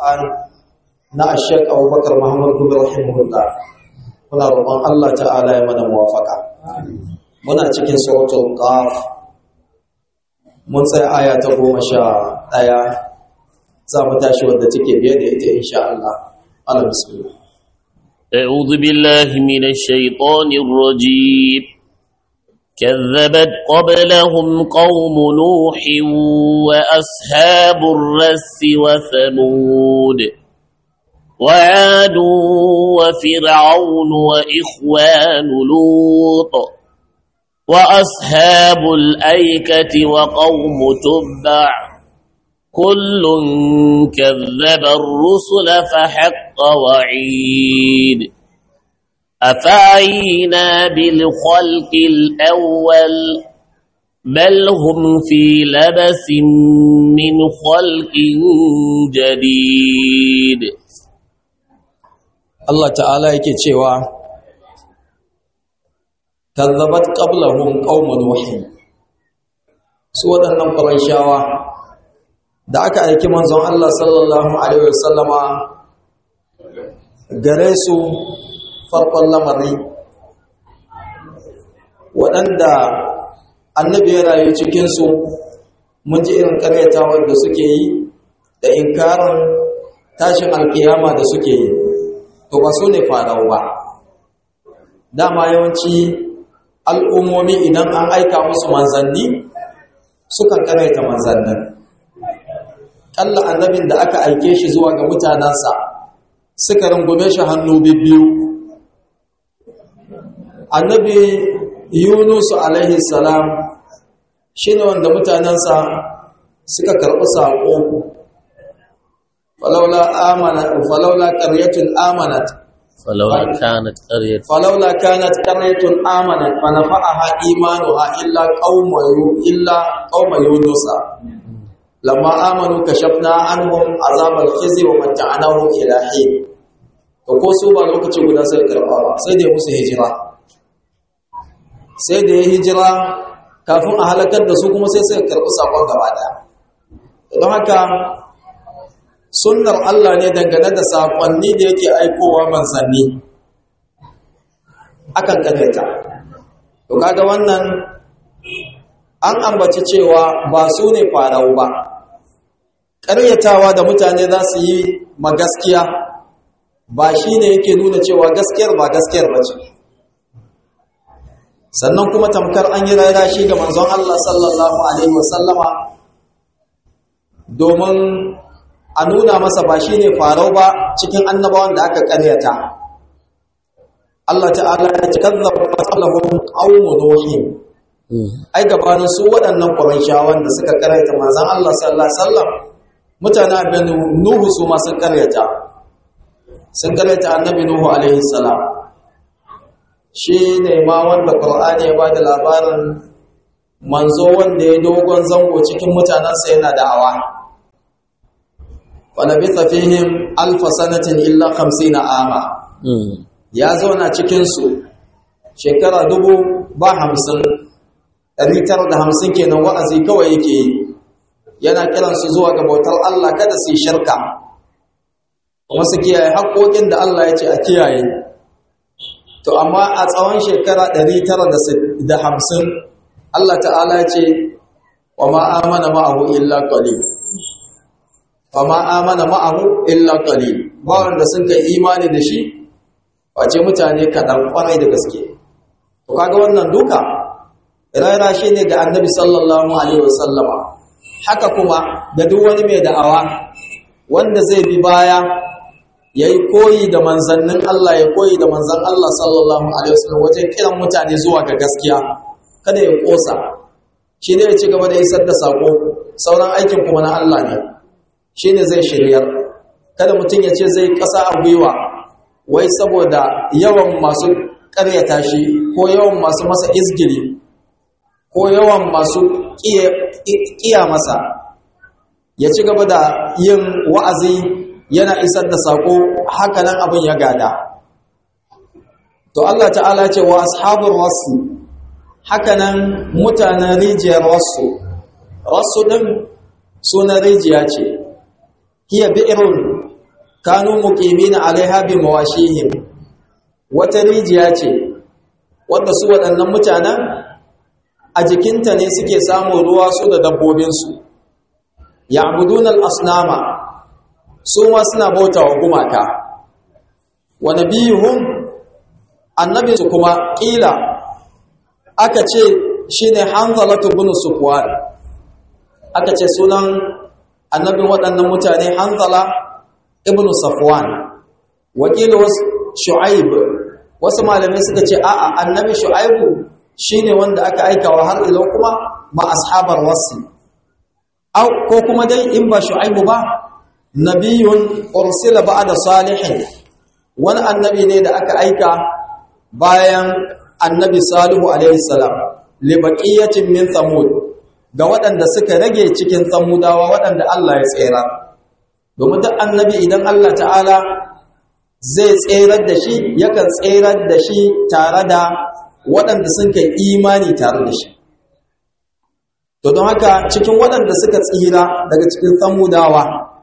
Qur'an na Sheikh Abubakar Muhammad Gumi rahimahullah muna roƙon Allah ta'ala ya mana muwafaka muna cikin suratul qaf mun tsaya aya ta goma sha ɗaya za mu tashi wadda take biye da ita insha Allah ala bismillah أعوذ بالله من الشيطان الرجيم كذبت قبلهم قوم نوح وأصحاب الرس وثمود وعاد وفرعون وإخوان لوط وأصحاب الأيكة وقوم تبع كل كذب الرسل فحق وعيد أفعينا بالخلق الأول بل هم في لبس من خلق جديد Allah ta'ala yake cewa kazzabat qablahum qaum nuh su waɗannan qurayshawa da aka aiki manzon Allah sallallahu alaihi wasallama gare su farkon lamari waɗanda annabi ya rayu cikinsu mun ji irin karyatawar da suke yi da inkarin tashin alkiyama da suke yi to ba su ne farau ba dama yawanci al'ummomi idan an aika musu manzanni sukan karaita manzannin ƙalla annabin da aka aike shi zuwa ga mutanensa suka rungume shi hannu biyu annabi yunusu alaihi salam shi ne wanda mutanensa suka karɓi saƙo falaula ƙaryatun amanat فلولا كانت قرية فلولا كانت قرية آمنت فنفعها إيمانها إلا قوم إلا قوم يونس لما آمنوا كشفنا عنهم عذاب الخزي ومتعناهم إلى حين ko su ba lokaci guda sai karɓa ba sai da ya musu hijira sai da ya hijira kafin a halakar da su kuma sai sai karɓi sakon gaba ɗaya don haka sunnar Allah ne dangane da saƙonni da yake aikowa manzanni akan ƙareta to kaga wannan an ambaci cewa ba su ne farau ba ƙaryatawa da mutane za su yi magaskiya ba shi ne yake nuna cewa gaskiyar ba gaskiyar ba ce sannan kuma tamkar an yi raira shi ga manzon Allah sallallahu Alaihi wasallama domin a nuna masa ba shi ne farau ba cikin annabawan da aka karyata Allah ta'ala ya ci kazzaba qablahum qaumu nuhin ai gabanin su waɗannan qurayshawan da suka karyata manzon Allah sallallahu alaihi wasallam mutanen abin nuhu su ma sun karyata sun karyata annabi nuhu alaihi salam shi ne ma wanda qur'ani ya bada labarin manzo wanda ya dogon zango cikin mutanensa yana da'awa walabitha fihim alfa sanatin illa 50 ama ya zauna cikin su shekara dubu ba hamsin ɗari tara da hamsin kenan wa'azi kawai yake yi yana kiransu zuwa ga bautar Allah kada su yi shirka kuma su kiyaye haƙoƙin da Allah ya ce a kiyaye to amma a tsawon shekara ɗari tara da hamsin Allah ta'ala ya ce wa ma amana ma'ahu illa qalil fama amana ma'ahu illa qalil ba wanda sun kai imani da shi wace mutane kaɗan kwarai da gaske to kaga wannan duka raira shi ne ga annabi sallallahu alaihi wasallama haka kuma da duk wani mai da'awa wanda zai bi baya yayi koyi da manzannin Allah ya koyi da manzan Allah sallallahu alaihi wasallam wajen kiran mutane zuwa ga gaskiya kada ya kosa shi ne ya ci gaba da isar da sako sauran aikin kuma na Allah ne shi ne zai shiryar kada mutum ya ce zai ƙasa a gwiwa wai saboda yawan masu ƙaryata shi ko yawan masu masa izgiri ko yawan masu ƙiya masa ya ci gaba da yin wa'azi yana isar da saƙo hakanan abin ya gada to Allah ta'ala ce wa ashabun rasu hakanan mutanen rijiyar rasu rasu ɗin sunan rijiya ce hiya bi'irun kanu muqimina alaiha bi mawashihim wata rijiya ce wanda su waɗannan mutanen a jikinta ne suke samun ruwa su da dabbobinsu ya'buduna al-asnama su ma suna bauta wa gumaka wa nabiyuhum annabi su kuma kila aka ce shine hanzalatu bin sufwan aka ce sunan annabin waɗannan mutane hanzala ibn safwan wakilu shu'aib wasu malamai suka ce a'a annabi shu'aibu shine wanda aka aikawa har ila kuma ma ashabar wasi au ko kuma dai in ba shu'aibu ba nabiyun ursila ba'da salihin wani annabi ne da aka aika bayan annabi salihu alaihi salam li baqiyatin min thamud ga waɗanda suka rage cikin tsamudawa waɗanda Allah ya tsera domin duk annabi idan Allah ta'ala zai tserar da shi yakan tserar da shi tare da waɗanda sun kai imani tare da shi to don haka cikin waɗanda suka tsira daga cikin tsamudawa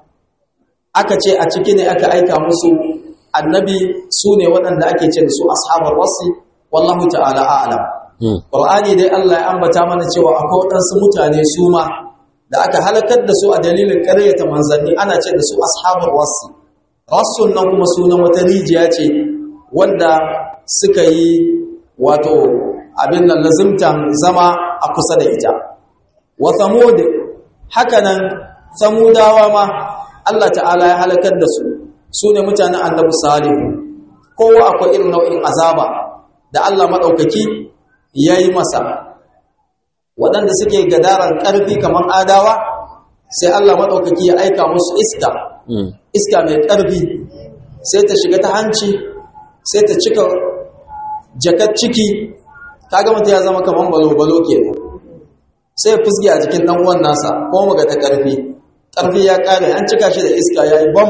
aka ce a ciki ne aka aika musu annabi su ne waɗanda ake ce da su ashabar wasi wallahu ta'ala a'lam Qur'ani dai Allah ya ambata mana cewa akwai waɗansu mutane su ma da aka halakar da su a dalilin ƙaryata manzanni ana ce da su ashabul wasi rasul nan kuma sunan wata rijiya ce wanda suka yi wato abin nan lazimtan zama a kusa da ita wa thamud hakanan samudawa ma Allah ta'ala ya halakar da su su ne mutanen annabi salihu kowa akwai irin nau'in azaba da Allah maɗaukaki ya yi masa waɗanda suke gadaran ƙarfi kamar adawa sai Allah maɗaukaki ya aika musu iska iska mai ƙarfi sai ta shiga ta hanci sai ta cika jakar ciki ta gama ta ya zama kamar balo-balo ke sai fusge a jikin ɗan uwan nasa ko maga ta ƙarfi ƙarfi ya ƙare an cika shi da iska ya yi bam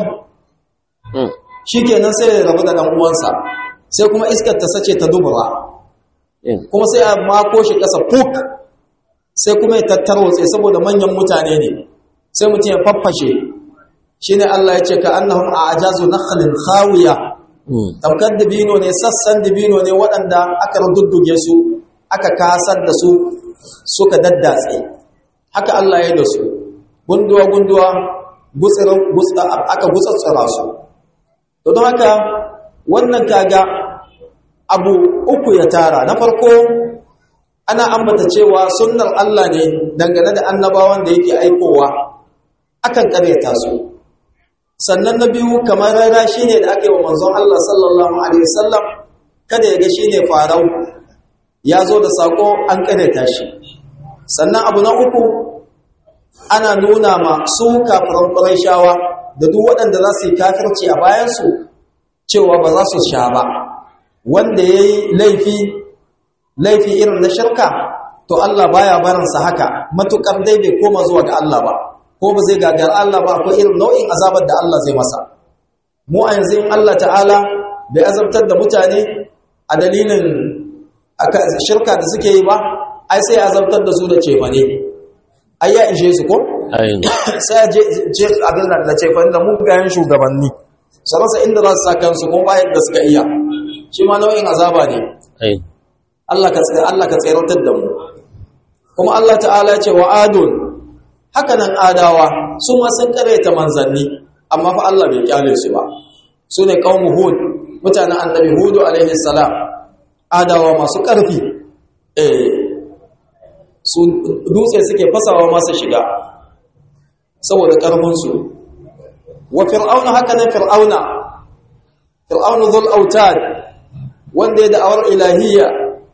shi kenan sai ya rabu da ɗan uwansa sai kuma iskar ta sace ta dubura kuma sai a mako shi ƙasa fuk sai kuma ya tattarwatse saboda manyan mutane ne sai mutum ya faffashe shi ne Allah ya ce ka annahum a ajazu nakhlin khawiya tamkar dabino ne sassan dabino ne waɗanda aka rududduge su aka kasar da su suka daddatse haka Allah ya da su gunduwa gunduwa aka gutsatsara su to don haka wannan kaga abu uku ya tara na farko ana ambata cewa sunnar Allah ne dangane da annabawan da yake aikowa akan karyata su sannan na biyu kamar rara shine da aka yi wa manzon Allah sallallahu alaihi wasallam kada ya ga shine farau ya zo da sako an karyata shi sannan abu na uku ana nuna ma su kafiran Qurayshawa da duk waɗanda za su yi kafirci a bayansu cewa ba za su sha ba wanda ya yi laifi laifi irin na shirka to Allah baya barinsa haka matukar dai bai koma zuwa ga Allah ba ko ba zai gagara Allah ba akwai irin nau'in azabar da Allah zai masa mu a yanzu in Allah ta'ala bai azabtar da mutane a dalilin shirka da suke yi ba ai sai ya azabtar da su da cefane ai ya ishe su ko sai ya je abin da cefane da mugayen shugabanni sarasa inda za su sa kansu kuma bayan da suka iya shi ma nau'in azaba ne Allah ka tsira Allah ka tsiratar da mu kuma Allah ta'ala ce wa adun haka nan adawa su ma sun karaita manzanni amma fa Allah bai kyale su ba su ne qaumu hud mutanen annabi hudu alaihi salam adawa masu karfi eh su dutse suke fasawa masu shiga saboda karfin su wa fir'auna haka nan fir'auna fir'aunu dhul autad wanda ya da'awar ilahiyya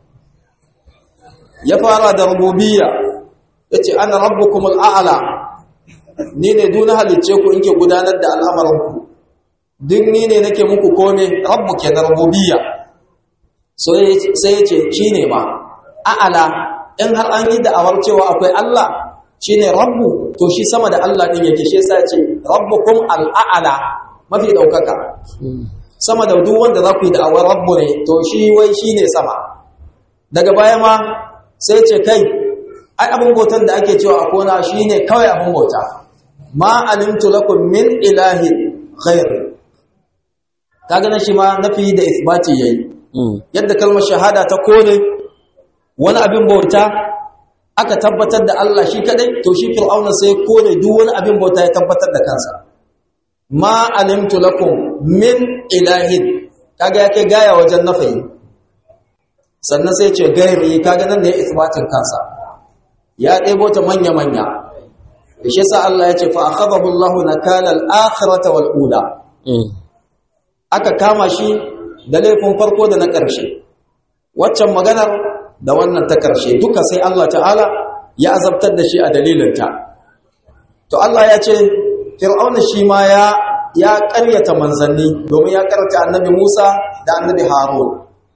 ya fara da rububiyya yace ana rabbukumul a'la ni ne duna halicce ku inke gudanar da al'amuranku duk ni ne nake muku kome rabbu ke da rububiyya so sai yace shine ma a'la in har an yi da'awar cewa akwai Allah shine rabbu to shi sama da Allah din yake shi yasa yace rabbukum al'a'la mafi daukaka sama da duk wanda za ku yi da'awar rabbu ne to shi wai shine sama daga baya ma sai ce kai ai abin bautan da ake cewa a kona shi ne kawai abin bauta ma alimtu lakum min ilahin khair kaga nan shi ma nafi da isbati yayi yadda kalmar shahada ta kore wani abin bauta aka tabbatar da Allah shi kadai to shi fir'auna sai kore duk wani abin bauta ya tabbatar da kansa ma alimtu lakum min ilahin kaga yake gaya wajen nafi sannan sai ce gairi kaga nan da ya isbatin kansa ya ɗebo ta manya manya shi yasa Allah ya ce fa akhadahu Allah nakala al-akhirata wal ula aka kama shi da laifin farko da na ƙarshe waccan maganar da wannan ta ƙarshe duka sai Allah ta'ala ya azabtar da shi a dalilinta to Allah ya ce fir'auna shi ma ya ya ƙaryata manzanni domin ya ƙaryata annabi Musa da annabi Harun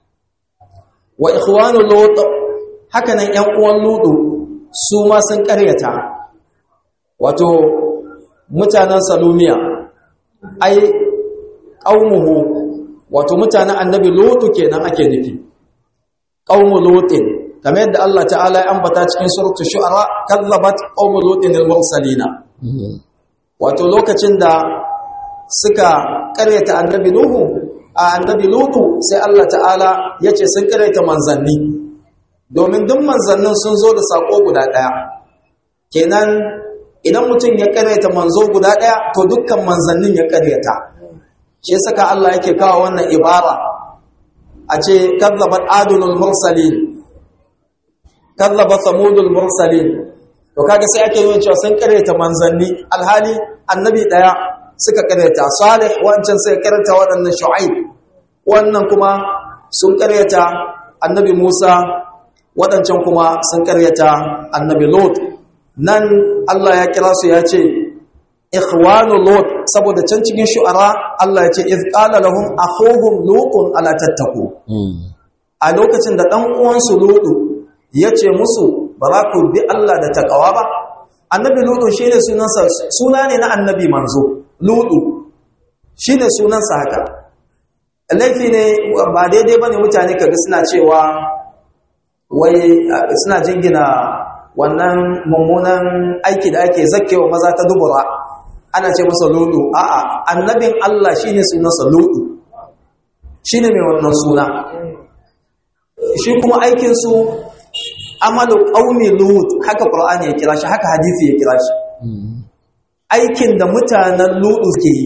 wa ikhwanu lut haka nan ƴan uwan ludu su ma sun ƙaryata wato mutanen salumiya ai qaumuhu wato mutanen annabi lutu kenan ake nufi qaumu lutin kamar yadda Allah ta'ala ya ambata cikin suratul shu'ara kallabat qaumu lutin al-mursalina wato lokacin da suka karyata annabi nuhu a annabi lutu sai Allah ta'ala yace sun karyata manzanni domin duk manzannin sun zo da sako guda daya kenan idan mutum ya karyata manzo guda daya to dukkan manzannin ya karyata shi saka Allah yake kawo wannan ibara a ce kazzabat adulul mursalin kazzabat samudul mursalin to kaga sai ake yin cewa sun karyata manzanni alhali annabi daya suka karyata salih wancan sai karyata waɗannan shu'aib wannan kuma sun karyata annabi Musa waɗancan kuma sun karyata annabi Lot nan Allah ya kira su ya ce ikhwanu lut saboda can cikin shu'ara Allah ya ce iz qala lahum akhuhum lutun ala tattaku a lokacin da dan uwan su lutu yace musu ba za ku bi Allah da takawa ba annabi lutu shine sunansa suna ne na annabi manzo lutu shine sunansa haka laifi ne ba daidai bane mutane kaga suna cewa wai suna jingina wannan mummunan aiki da ake zakkewa maza ta dubura ana ce masa ludu a'a annabin Allah shine sunansa ludu shine mai wannan suna shi kuma aikin su amalu qaumi lut haka qur'ani ya kira shi haka hadisi ya kira shi aikin da mutanen ludu ke yi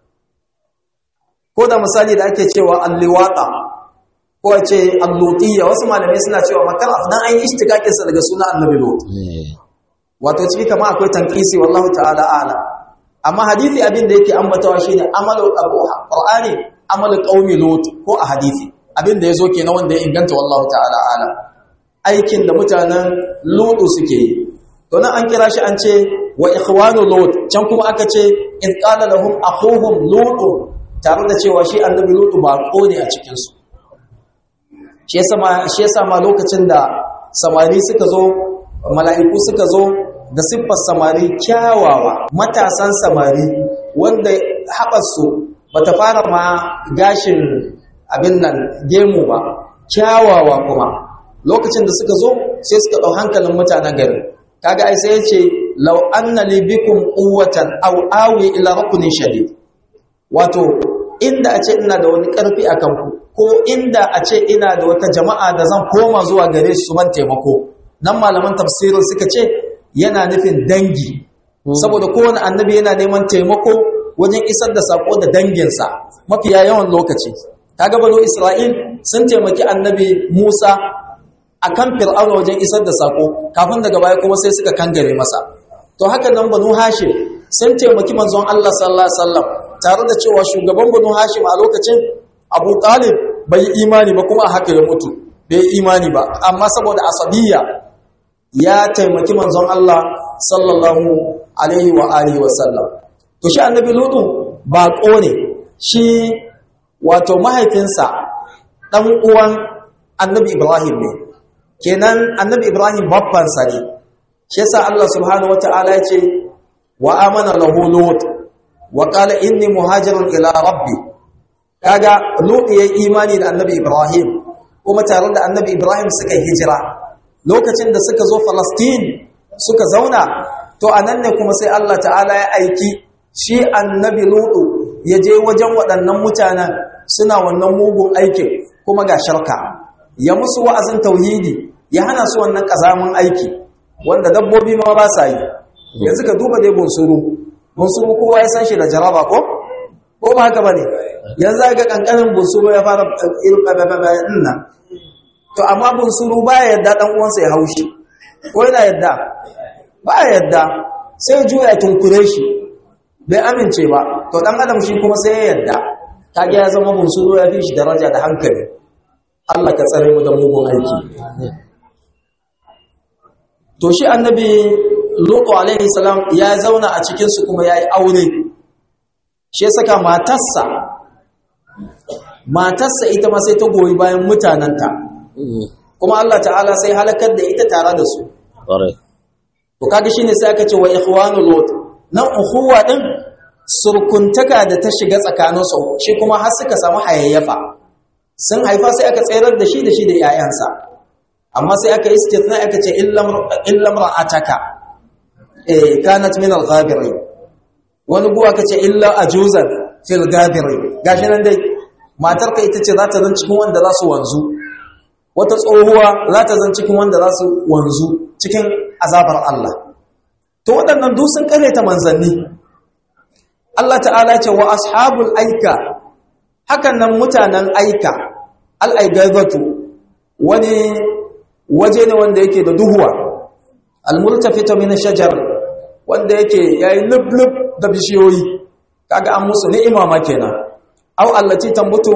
ko da misali da ake cewa alliwata ko a ce allutiyya wasu malamai suna cewa makar dan an yi ishtikakin sa daga sunan annabi lut wato ciki kama akwai tankisi wallahu ta'ala a'lam amma hadisi abin da yake ambatawa shine amalu qur'ani amalu qaumi lut ko a hadisi abin da yazo kenan wanda ya inganta wallahu ta'ala ala aikin da mutanen lut suke yi to nan an kira shi an ce wa ikhwanu lut can kuma aka ce in qala lahum akhuhum lut tare da cewa shi annabi lut ba ko ne a cikin su shi yasa ma shi yasa ma lokacin da samari suka zo mala'iku suka zo da siffar samari kyawawa matasan samari wanda haɓarsu ba ta fara ma gashin abin nan gemu ba kyawawa kuma lokacin da suka zo sai suka ɗau hankalin mutanen gari kaga ai sai ya ce lau anna li bikum quwwatan aw awi ila rukunin shadid wato inda a ce ina da wani ƙarfi a kanku ko inda a ce ina da wata jama'a da zan koma zuwa gare su ban taimako nan malaman tafsirin suka ce yana nufin dangi saboda kowane annabi yana neman taimako wajen isar da sako da danginsa mafiya yawan lokaci kaga bano Isra'il sun taimaki annabi Musa akan Fir'auna wajen isar da sako kafin daga baya kuma sai suka kangare masa to haka nan banu Hashim sun taimaki manzon Allah sallallahu alaihi wasallam tare da cewa shugaban banu Hashim a lokacin Abu Talib bai yi imani ba kuma haka ya mutu bai yi imani ba amma saboda asabiyya ya taimaki manzon Allah sallallahu alaihi wa alihi wa sallam to shi annabi lutu ba ne shi wato mahaifinsa dan uwan annabi Ibrahim ne kenan annabi Ibrahim babban sa ne shi yasa Allah subhanahu wataala ya ce wa amana lahu lut wa qala inni muhajirun ila rabbi kaga lut yayi imani da annabi Ibrahim kuma tare da annabi Ibrahim suka hijira lokacin da suka zo Falastin suka zauna to anan ne kuma sai Allah ta'ala ya aiki shi annabi Lutu ya je wajen waɗannan mutanen suna wannan mugun aikin kuma ga shirka ya musu wa'azin tauhidi ya hana su wannan kazamin aiki wanda dabbobi ma ba sa yi yanzu ka duba dai bunsuru bunsuru kowa ya san shi da jaraba ko ko ba haka bane yanzu ga kankanin bunsuru ya fara irin nan to amma bunsuru baya yadda dan uwansa ya haushi ko yana yadda baya yadda sai juya tunkure shi bai amince ba to dan adam shi kuma sai ya yadda kage ya zama bunsuru ya fi shi daraja da hankali Allah ka tsare mu da mugun aiki to shi annabi lutu alaihi salam ya zauna a cikin su kuma yayi aure shi saka matarsa matarsa ita ma sai ta goyi bayan mutananta kuma Allah ta'ala sai halakar da ita tare da su to kaga shine sai aka ce wa ikhwanu lut nan ukhuwa din surkuntaka da ta shiga tsakaninsu shi kuma har suka samu hayayyafa sun haifa sai aka tsayar da shi da shi da 'ya'yansa amma sai aka istithna aka ce illam ra'ataka eh kanat min al-ghabirin wani guwa aka ce illa ajuzan fil ghabirin gashi nan dai matarka ita ce za ta zan cikin wanda za su wanzu wata tsohuwa za ta zan cikin wanda za su wanzu cikin azabar Allah to waɗannan duk sun ta manzanni Allah ta'ala ce wa ashabul aika hakan nan mutanen aika al-aigazatu wani waje ne wanda yake da duhuwa al-multafita min shajar wanda yake yayi lublub da bishiyoyi kaga an musu ni'ima ma kenan aw allati tambutu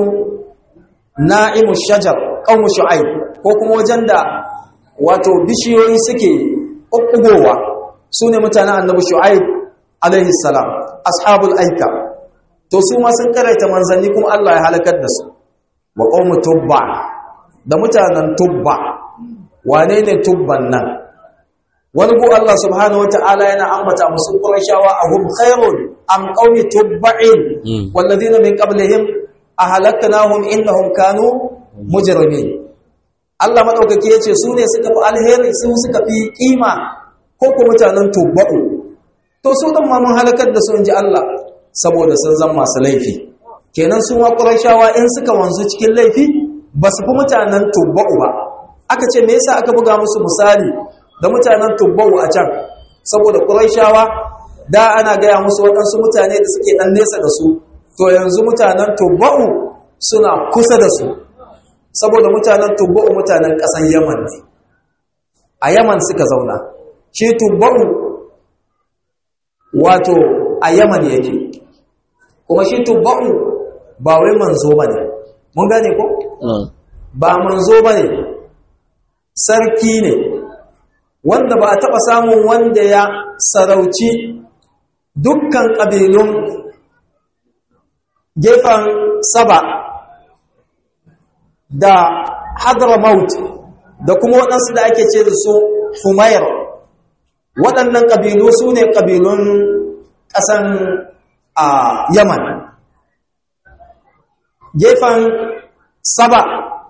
na'imu shajar qawmu shu'aib ko kuma wajen da wato bishiyoyi suke kokkugowa sune mutanen annabi shu'aib alaihi salam ashabul aika to su ma sun karaita manzanni kuma Allah ya halakar da su wa qawmu tubba da mutanen tubba wane ne tubban nan wani go Allah subhanahu wataala yana ambata musu qurayshawa ahum khairun am qawmi tubba'in walladhina min qablihim ahlaknahum innahum kanu mujrimin Allah madaukake yace su ne suka fi alheri su suka fi kima ko ko mutanen tubba'u to su dan ma mun halakar da su inji Allah saboda sun zama masu laifi kenan su ma qurayshawa in suka wanzu cikin laifi ba su fi mutanen tubba'u ba aka ce me yasa aka buga musu misali da mutanen tubba'u a can saboda qurayshawa da ana gaya musu waɗansu mutane da suke ɗan nesa da su to yanzu mutanen tubba'u suna kusa da su saboda mutanen tubba'u mutanen ƙasan yaman ne a yaman suka zauna shi tubba'u wato a yaman yake kuma shi tubba'u ba wai manzo ba ne mun gane ko? ba manzo ba ne sarki ne wanda ba a taɓa samun wanda ya sarauci dukkan ƙabilun gefen saba da hadramaut da kuma waɗansu da ake ce da su humayar waɗannan ƙabilu su ne ƙabilun ƙasan a yaman gefen saba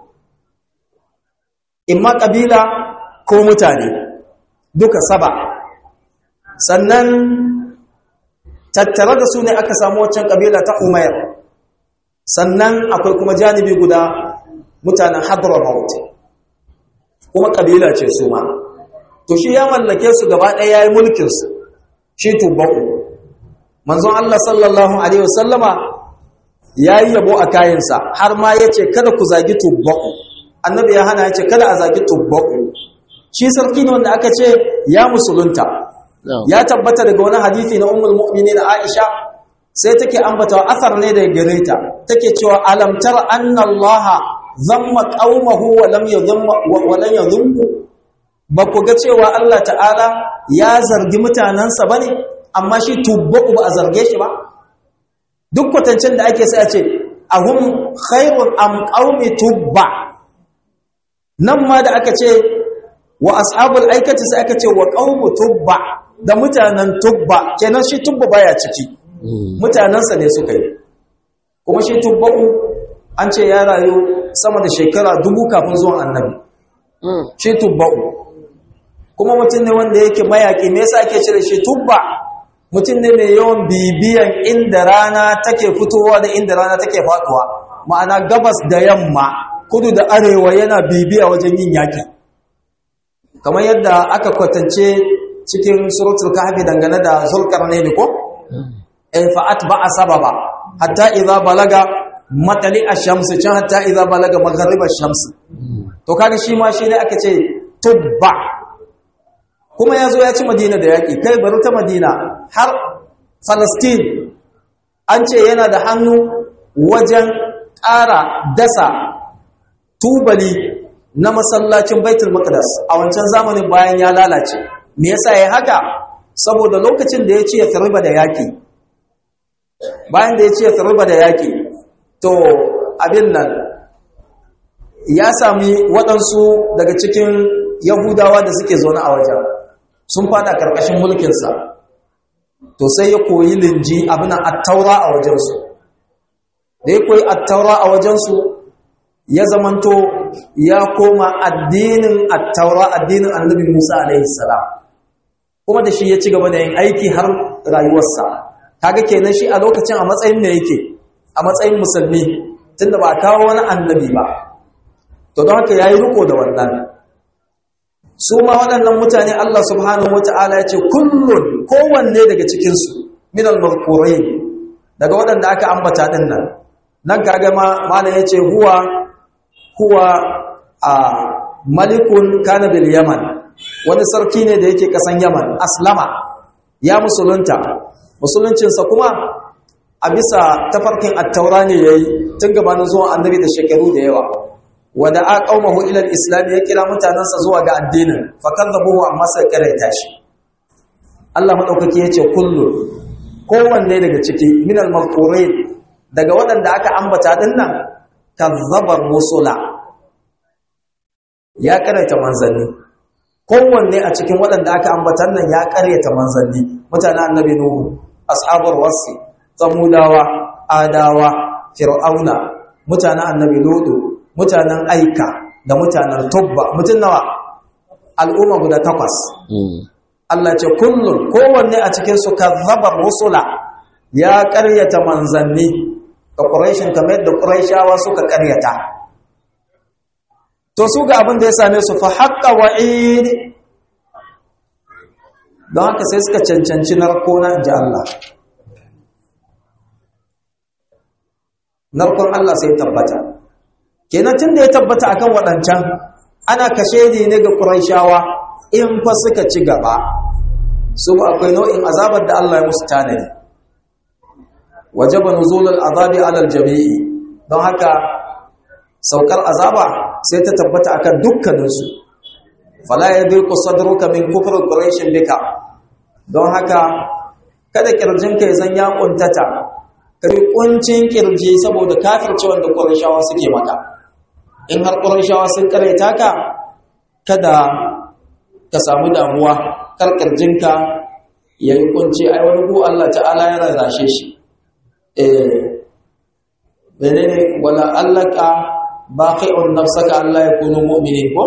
imma ƙabila ko mutane duka saba sannan tattare da su ne aka samu waccan ƙabila ta umair sannan akwai kuma janibi guda mutanen hadramaut kuma ƙabila ce su ma to shi ya mallake su gaba ɗaya ya yi mulkinsu shi tubba'u manzon Allah sallallahu Alaihi wasallama ya yi yabo a kayansa har ma ya ce kada ku zagi tubba'u annabi ya hana ya ce kada a zagi tubba'u shi sarki ne wanda aka ce ya musulunta ya tabbata daga wani hadithi na ummul mu'minin Aisha sai take ambata asar ne da gare ta take cewa alam tara anna Allah zamma qaumahu wa lam yadhumma wa lam yadhummu ba ku ga cewa Allah ta'ala ya zargi mutanansa bane amma shi tubba'u ba a zarge shi ba duk kwatancin da ake sai a ce ahum khairun am qaumi tubba nan ma da aka ce wa ashabul aikati sai aka ce wa qaumu tubba da mutanen tubba kenan shi tubba baya ciki mutanansa ne suka yi kuma shi tubba'u an ce ya rayu sama da shekara dubu kafin zuwan annabi shi tubba'u kuma mutum ne wanda yake mayaki me yasa ake cire shi tubba mutum ne mai yawan bibiyan inda rana take fitowa da inda rana take faduwa ma'ana gabas da yamma kudu da arewa yana bibiya wajen yin yaki kamar yadda aka kwatance cikin suratul kahfi dangane da zulkarnain ko in fa'at ba sababa hatta idza balaga matali ash-shams can hatta idza balaga maghrib ash-shams to kaga shi ma shi ne aka ce tubba kuma yazo ya ci madina da yaki kai bari ta madina har Palestine an ce yana da hannu wajen ƙara dasa tubali na masallacin Baitul Maqdis a wancan zamanin bayan ya lalace me yasa yayi haka saboda lokacin da ya ce ya tarba da yaki bayan da ya ce ya tarba da yaki to abin nan ya sami waɗansu daga cikin Yahudawa da suke zaune a wajen sun fada karkashin mulkinsa to sai ya koyi linji abin attaura a wajensu da ya koyi attaura a wajensu ya zamanto ya koma addinin attaura addinin annabi Musa alaihi salam kuma da shi ya ci gaba da yin aiki har rayuwarsa kaga kenan shi a lokacin a matsayin da yake a matsayin musulmi tunda ba kawo wani annabi ba to don haka yayi riko da wannan su ma waɗannan mutane Allah subhanahu wata'ala ya ce kullun kowanne daga cikinsu minal mazkurin daga waɗanda aka ambata ɗin nan nan kaga ma malam ya ce huwa huwa a malikun kana bil yaman wani sarki ne da yake kasan yaman aslama ya musulunta musuluncinsa kuma a bisa tafarkin attaura ne yayi tun gabanin zuwan annabi da shekaru da yawa wada a qaumahu ila al-islam ya kira mutanansa zuwa ga addinin fa kadzabuhu amma sai karaita shi Allah madaukaki yace kullu kowanne daga ciki min al-mazkurin daga waɗanda aka ambata din nan kazzabar musula ya karaita manzanni kowanne a cikin waɗanda aka ambatan nan ya karyata manzanni mutanen annabi nuhu ashabar wasi samudawa adawa fir'auna mutanen annabi lutu mutanen aika da mutanen tubba mutun nawa al'umma guda takwas Allah ce kullun kowanne a cikin su kazzabar rusula ya karyata manzanni ga quraishin kamar yadda quraishawa suka karyata to su ga abin da ya same su fa haqqa wa'id don haka sai suka cancanci narko na ji Allah narkon Allah sai tabbata kenan tun da ya tabbata akan waɗancan ana kashe ne ga Qurayshawa in fa suka ci gaba su akwai nau'in azabar da Allah ya musu tanadi wajaba nuzulul azabi alal jami'i don haka saukar azaba sai ta tabbata akan dukkaninsu fala yadhiqu sadruka min kufr quraish bika don haka kada kirjinka ya zan ya kuntata kai kuncin kirji saboda kafircewan da qurayshawa suke maka in har qurayshawa sun karaita ka kada ka samu damuwa kar kirjinka yayi kunci ai wani ku Allah ta'ala ya rarrashe shi eh menene wala allaka baqi'un nafsaka alla yakunu mu'minin ko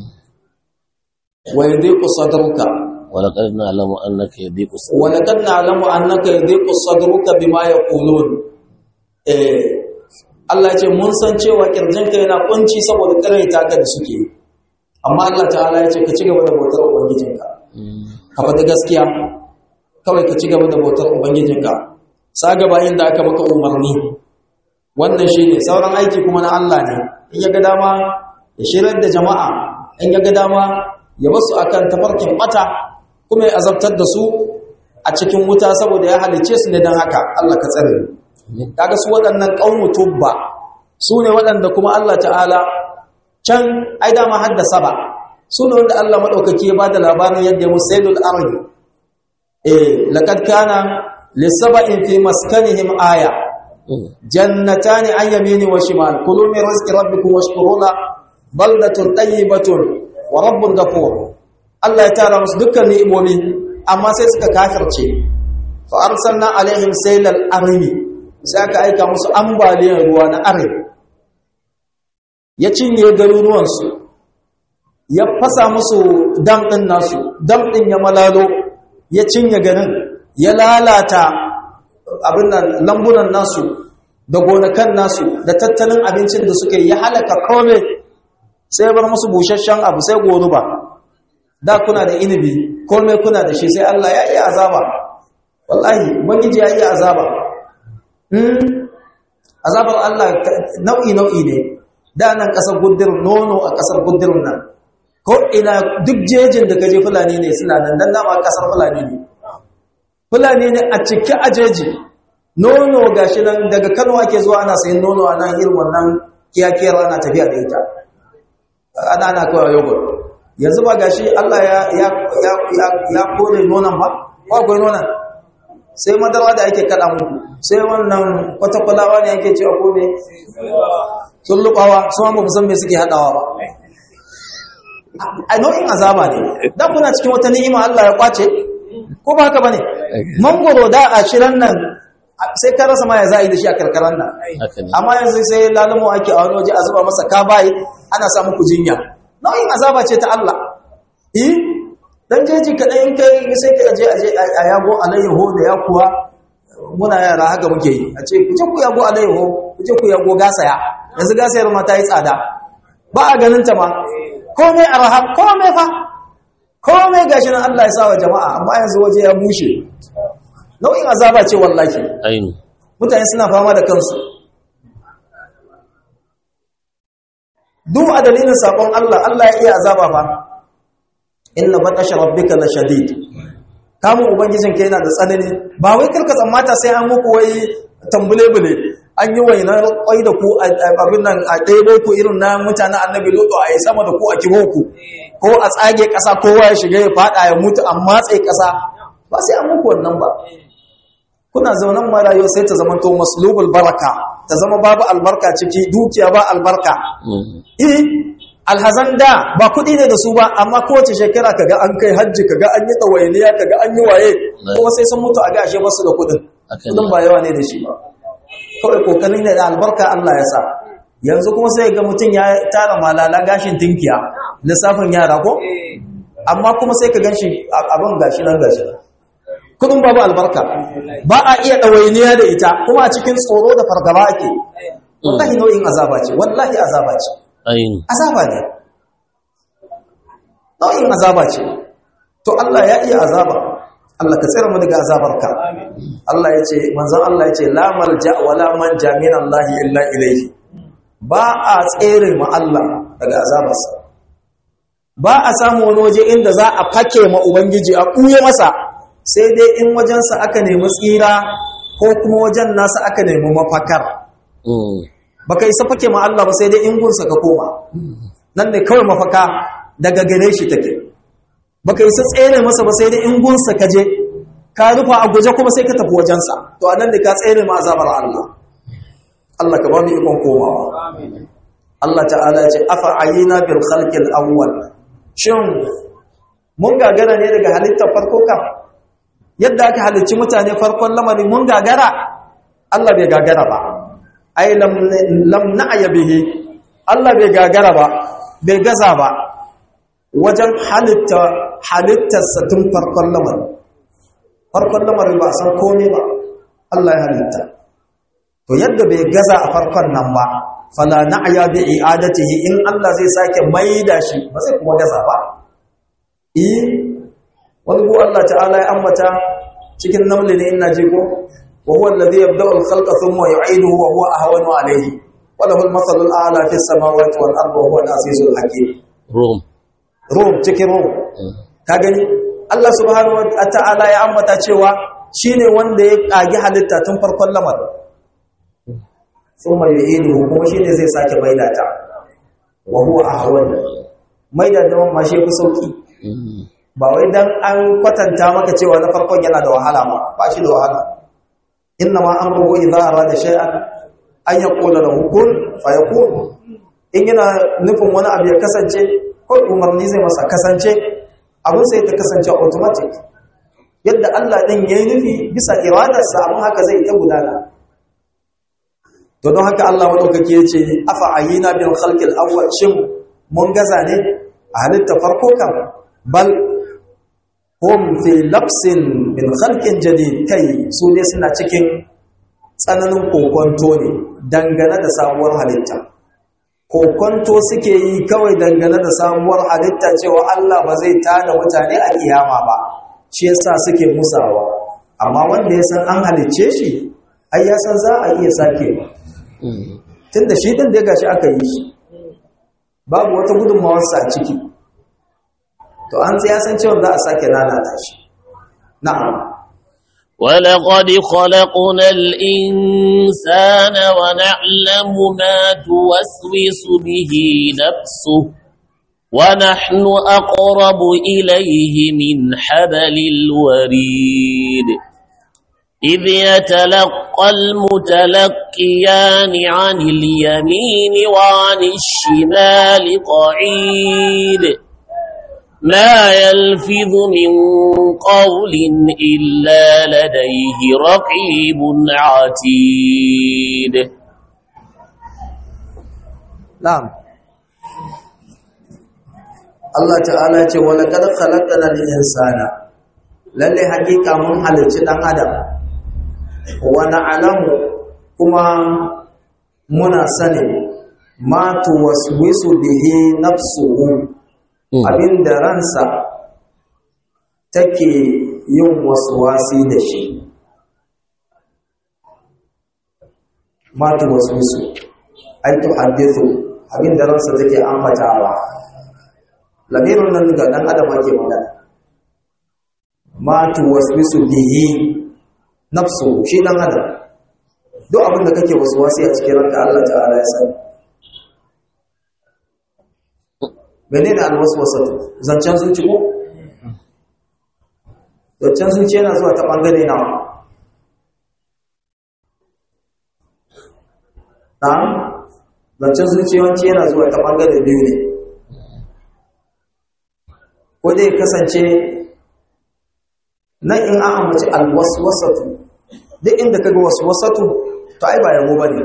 wa yadhiqu sadruka ولقد نعلم أنك يضيق صدرك ولقد نعلم أنك يضيق صدرك بما يقولون eh Allah ce mun san cewa kirjinka yana kunci saboda karaita ka da suke amma Allah ta'ala ya ce ka ci gaba da bautar ubangijinka ka faɗi gaskiya kawai ka ci gaba da bautar ubangijinka saga bayan da aka maka umarni wannan shine sauran aiki kuma na Allah ne in ya ga dama ya shirar da jama'a in ya ga dama ya basu akan tafarkin mata kuma ya azabtar da su a cikin wuta saboda ya halice su ne don haka Allah ka tsare kaga su waɗannan ƙaunu tubba su ne waɗanda kuma Allah ta'ala can ai dama haddasa ba su ne wanda Allah maɗaukaki ya ba da labarin yadda ya musailul ardi eh laqad kana lisaba'in fi maskanihim aya jannatani an yamini wa shimal kulu min rizqi rabbikum washkuru la baldatun tayyibatun wa rabbun ghafur Allah ya tara musu dukkan ni'imomi amma sai suka kafirce fa arsalna alaihim saylal arimi sai aka aika musu ambaliyar ruwa na arim ya cinye garuruwan su ya fasa musu dam din nasu dam din ya malalo ya cinye garin ya lalata abin nan lambunan nasu da gonakan nasu da tattalin abincin da suke ya halaka kome sai bar musu busasshen abu sai goruba da kuna da inibi kome kuna da shi sai Allah ya iya azaba wallahi ubangiji ya iya azaba hmm azabar Allah nau'i nau'i ne da nan kasar guddir nono a kasar guddir nan ko ina duk jejin da kaje fulani ne suna nan dan dama kasar fulani ne fulani ne a cike a jeji nono gashi nan daga Kano ake zuwa ana sayin nono a nan irin wannan kiyakiyar ana tafiya da ita ana ana kawai yogurt yanzu ba gashi Allah ya ya ya ya, ya kore nonon ba ko akwai nonon sai madara da ake kada muku sai wannan kwatakwalawa ne ake cewa ko ne sun lubawa su ma ba san me suke hadawa ba a nau'in azaba ne da kuna cikin wata ni'ima Allah ya kwace ko ba haka bane mangoro da a shirin nan sai ka rasa ma ya za'i da shi a karkaran nan amma yanzu sai lalamo ake a wani waje a zuba masa kabayi ana sa muku jinya nau'in azaba ce ta Allah eh dan jeji kaɗai in kai sai ka je aje a yago alayyaho da ya kuwa muna yara haka muke yi a ce ku je ku yago alayyaho ku je ku yago gasaya yanzu gasayar ma ta yi tsada ba a ganin ta ma komai arha komai fa komai gashi nan Allah ya sa wa jama'a amma yanzu waje ya bushe nau'in azaba ce wallahi ainu mutane suna fama da kansu duk a dalilin sabon Allah Allah ya iya azaba fa inna batasha rabbika la shadid kamun ubangijin ka yana da tsanani ba wai karka tsammata sai an muku wai tambule bule an yi wainar kwai da ku abin nan a ɗaiɗai ku irin na mutanen annabi lodo a yi sama da ku a kiho ku ko a tsage ƙasa kowa ya shiga ya faɗa ya mutu an matse ƙasa ba sai an muku wannan ba kuna zaunan marayu sai ta zama to maslubul baraka ta zama babu albarka ciki dukiya ba albarka eh alhazan da ba kuɗi ne da su ba amma kowace shekara kaga an kai hajji kaga an yi ɗawainiya kaga an yi waye kuma sai sun mutu a gashe basu da kuɗin kuɗin ba yawa ne da shi ba kawai kokarin da albarka Allah ya sa yanzu kuma sai ga mutum ya tara malala gashin tinkiya lissafin yara ko amma kuma sai ka ganshi abin gashi nan gashi nan kudin babu albarka ba a iya ɗawainiya da ita kuma a cikin tsoro da fargaba ake wallahi nau'in azaba ce wallahi azaba ce azaba ne nau'in azaba ce to Allah ya iya azaba Allah ka tsira mu daga azabarka Allah ya ce manzon Allah ya ce la malja wala manja min Allah illa ilayhi ba a tsere mu Allah daga azabarsa ba a samu wani waje inda za a fake ma ubangiji a kuye masa sai dai in wajensa aka nemi tsira ko kuma wajen nasa aka nemi mafakar baka isa fake ma Allah ba sai dai in gunsa ka koma nan ne kawai mafaka daga gare shi take baka isa tsere masa ba sai dai in gunsa ka je ka rufa a guje kuma sai ka tafi wajensa to anan da ka tsere ma azabar Allah Allah ka ba mu ikon komawa Allah ta'ala ya ce afa ayina bil khalqil awwal shin mun gagara ne daga halittar farko kam yadda aka halicci mutane farkon lamari mun gagara Allah bai gagara ba ai lam lam na'ya bihi Allah bai gagara ba bai gaza ba wajen halitta halittarsa tun farkon lamari farkon lamari ba san komai ba Allah ya halitta to yadda bai gaza a farkon nan ba fala na'ya bi i'adatihi in Allah zai sake maida shi ba zai kuma gaza ba eh wani bu Allah ta'ala ya ambata cikin namli ne ina ji ko wa huwa alladhi yabda'u al-khalqa thumma yu'iduhu wa huwa ahwanu alayhi wa lahu al-mathalu al-a'la fi as-samawati wal ardi wa huwa al-azizul hakim rum rum cikin rum ka gani Allah subhanahu wa ta'ala ya ambata cewa shine wanda ya kage halitta tun farkon lamarin thumma yu'iduhu kuma shine zai sake maida ta wa huwa ahwanu maida da ma shi fi sauki ba wai dan an kwatanta maka cewa na farkon yana da wahala ba ba shi da wahala inna ma amruhu idza arada shay'an an yaqula lahu kun fayakun in yana nufin wani abu ya kasance ko umarni zai masa kasance abin sai ta kasance automatic yadda Allah din yayi nufi bisa iradarsa abin haka zai ta gudana to don haka Allah madaukake yace afa ayina bil khalqil awwal shin mun gaza ne a halitta farko kan bal hum fi labsin min khalqin jadid kai su ne suna cikin tsananin kokonto ne dangane da sabuwar halitta kokonto suke yi kawai dangane da sabuwar halitta cewa Allah ba zai tada mutane a kiyama ba shi yasa suke musawa amma wanda ya san an halicce shi ai ya san za a iya sake ba tunda shi din da gashi aka yi shi babu wata gudunmawarsa a ciki to an ya san cewa za a sake lalata shi na'am ولقد خلقنا الإنسان ونعلم ما توسوس به نفسه ونحن أقرب إليه من حبل الوريد إذ يتلقى المتلقيان عن اليمين وعن الشمال قعيد ما يلفظ من قول إلا لديه رقيب عتيد na'am Allah ta'ala ce wala kad khalaqna al-insana lalle hakika mun halicci dan adam wa na'lamu kuma muna sanin ma tuwaswisu bihi nafsuhu abinda ransa take yin waswasi da shi ma tuwaswisu ai tuhaddithu abinda ransa take ambatawa lamirin nan ga dan adam ake magana ma tuwaswisu bihi nafsu shi dan adam duk abin da kake waswasi a cikin ranka Allah ta'ala ya sani menene alwaswasatu zancen zuci ko zancen zuci yana zuwa ta bangare na na'am zancen zuci yawanci yana zuwa ta bangare biyu ne ko dai kasance nan in an ambaci alwaswasatu duk inda kaga waswasatu to ai ba yabo bane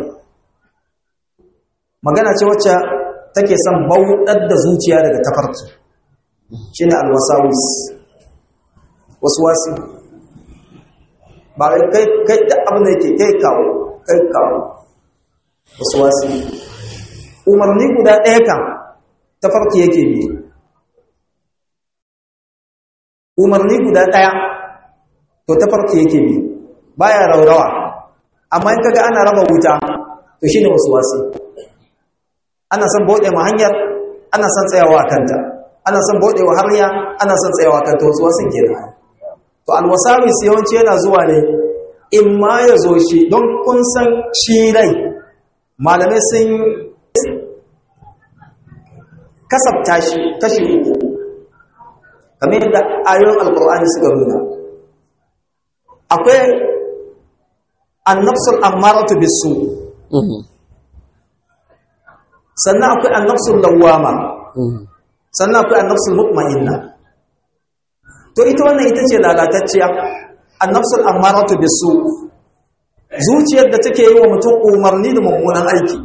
magana ce wacce take son bauɗar da zuciya daga tafarki shine alwasawis waswasi ba kai kai da abin da yake kai kawo kai kawo waswasi umarni guda ɗaya kan tafarki yake bi umarni guda ɗaya to tafarki yake bi baya raurawa amma in kaga ana raba wuta to shine waswasi ana son bude ma hanyar ana son tsayawa kanta ana son bude wa hanya ana son tsayawa kanta waswasin kenan to alwasawis yawanci yana zuwa ne in ma ya zo shi don kun san shi rai malamai sun kasabta shi kashi uku kamar yadda ayoyin alkur'ani suka nuna akwai annafsul ammaratu bisu sannan akwai annafsul lawwama sannan akwai annafsul mutma'inna to ita wannan ita ce lalatacciya annafsul ammaratu bisu zuciyar da take yi wa mutum umarni da mummunan aiki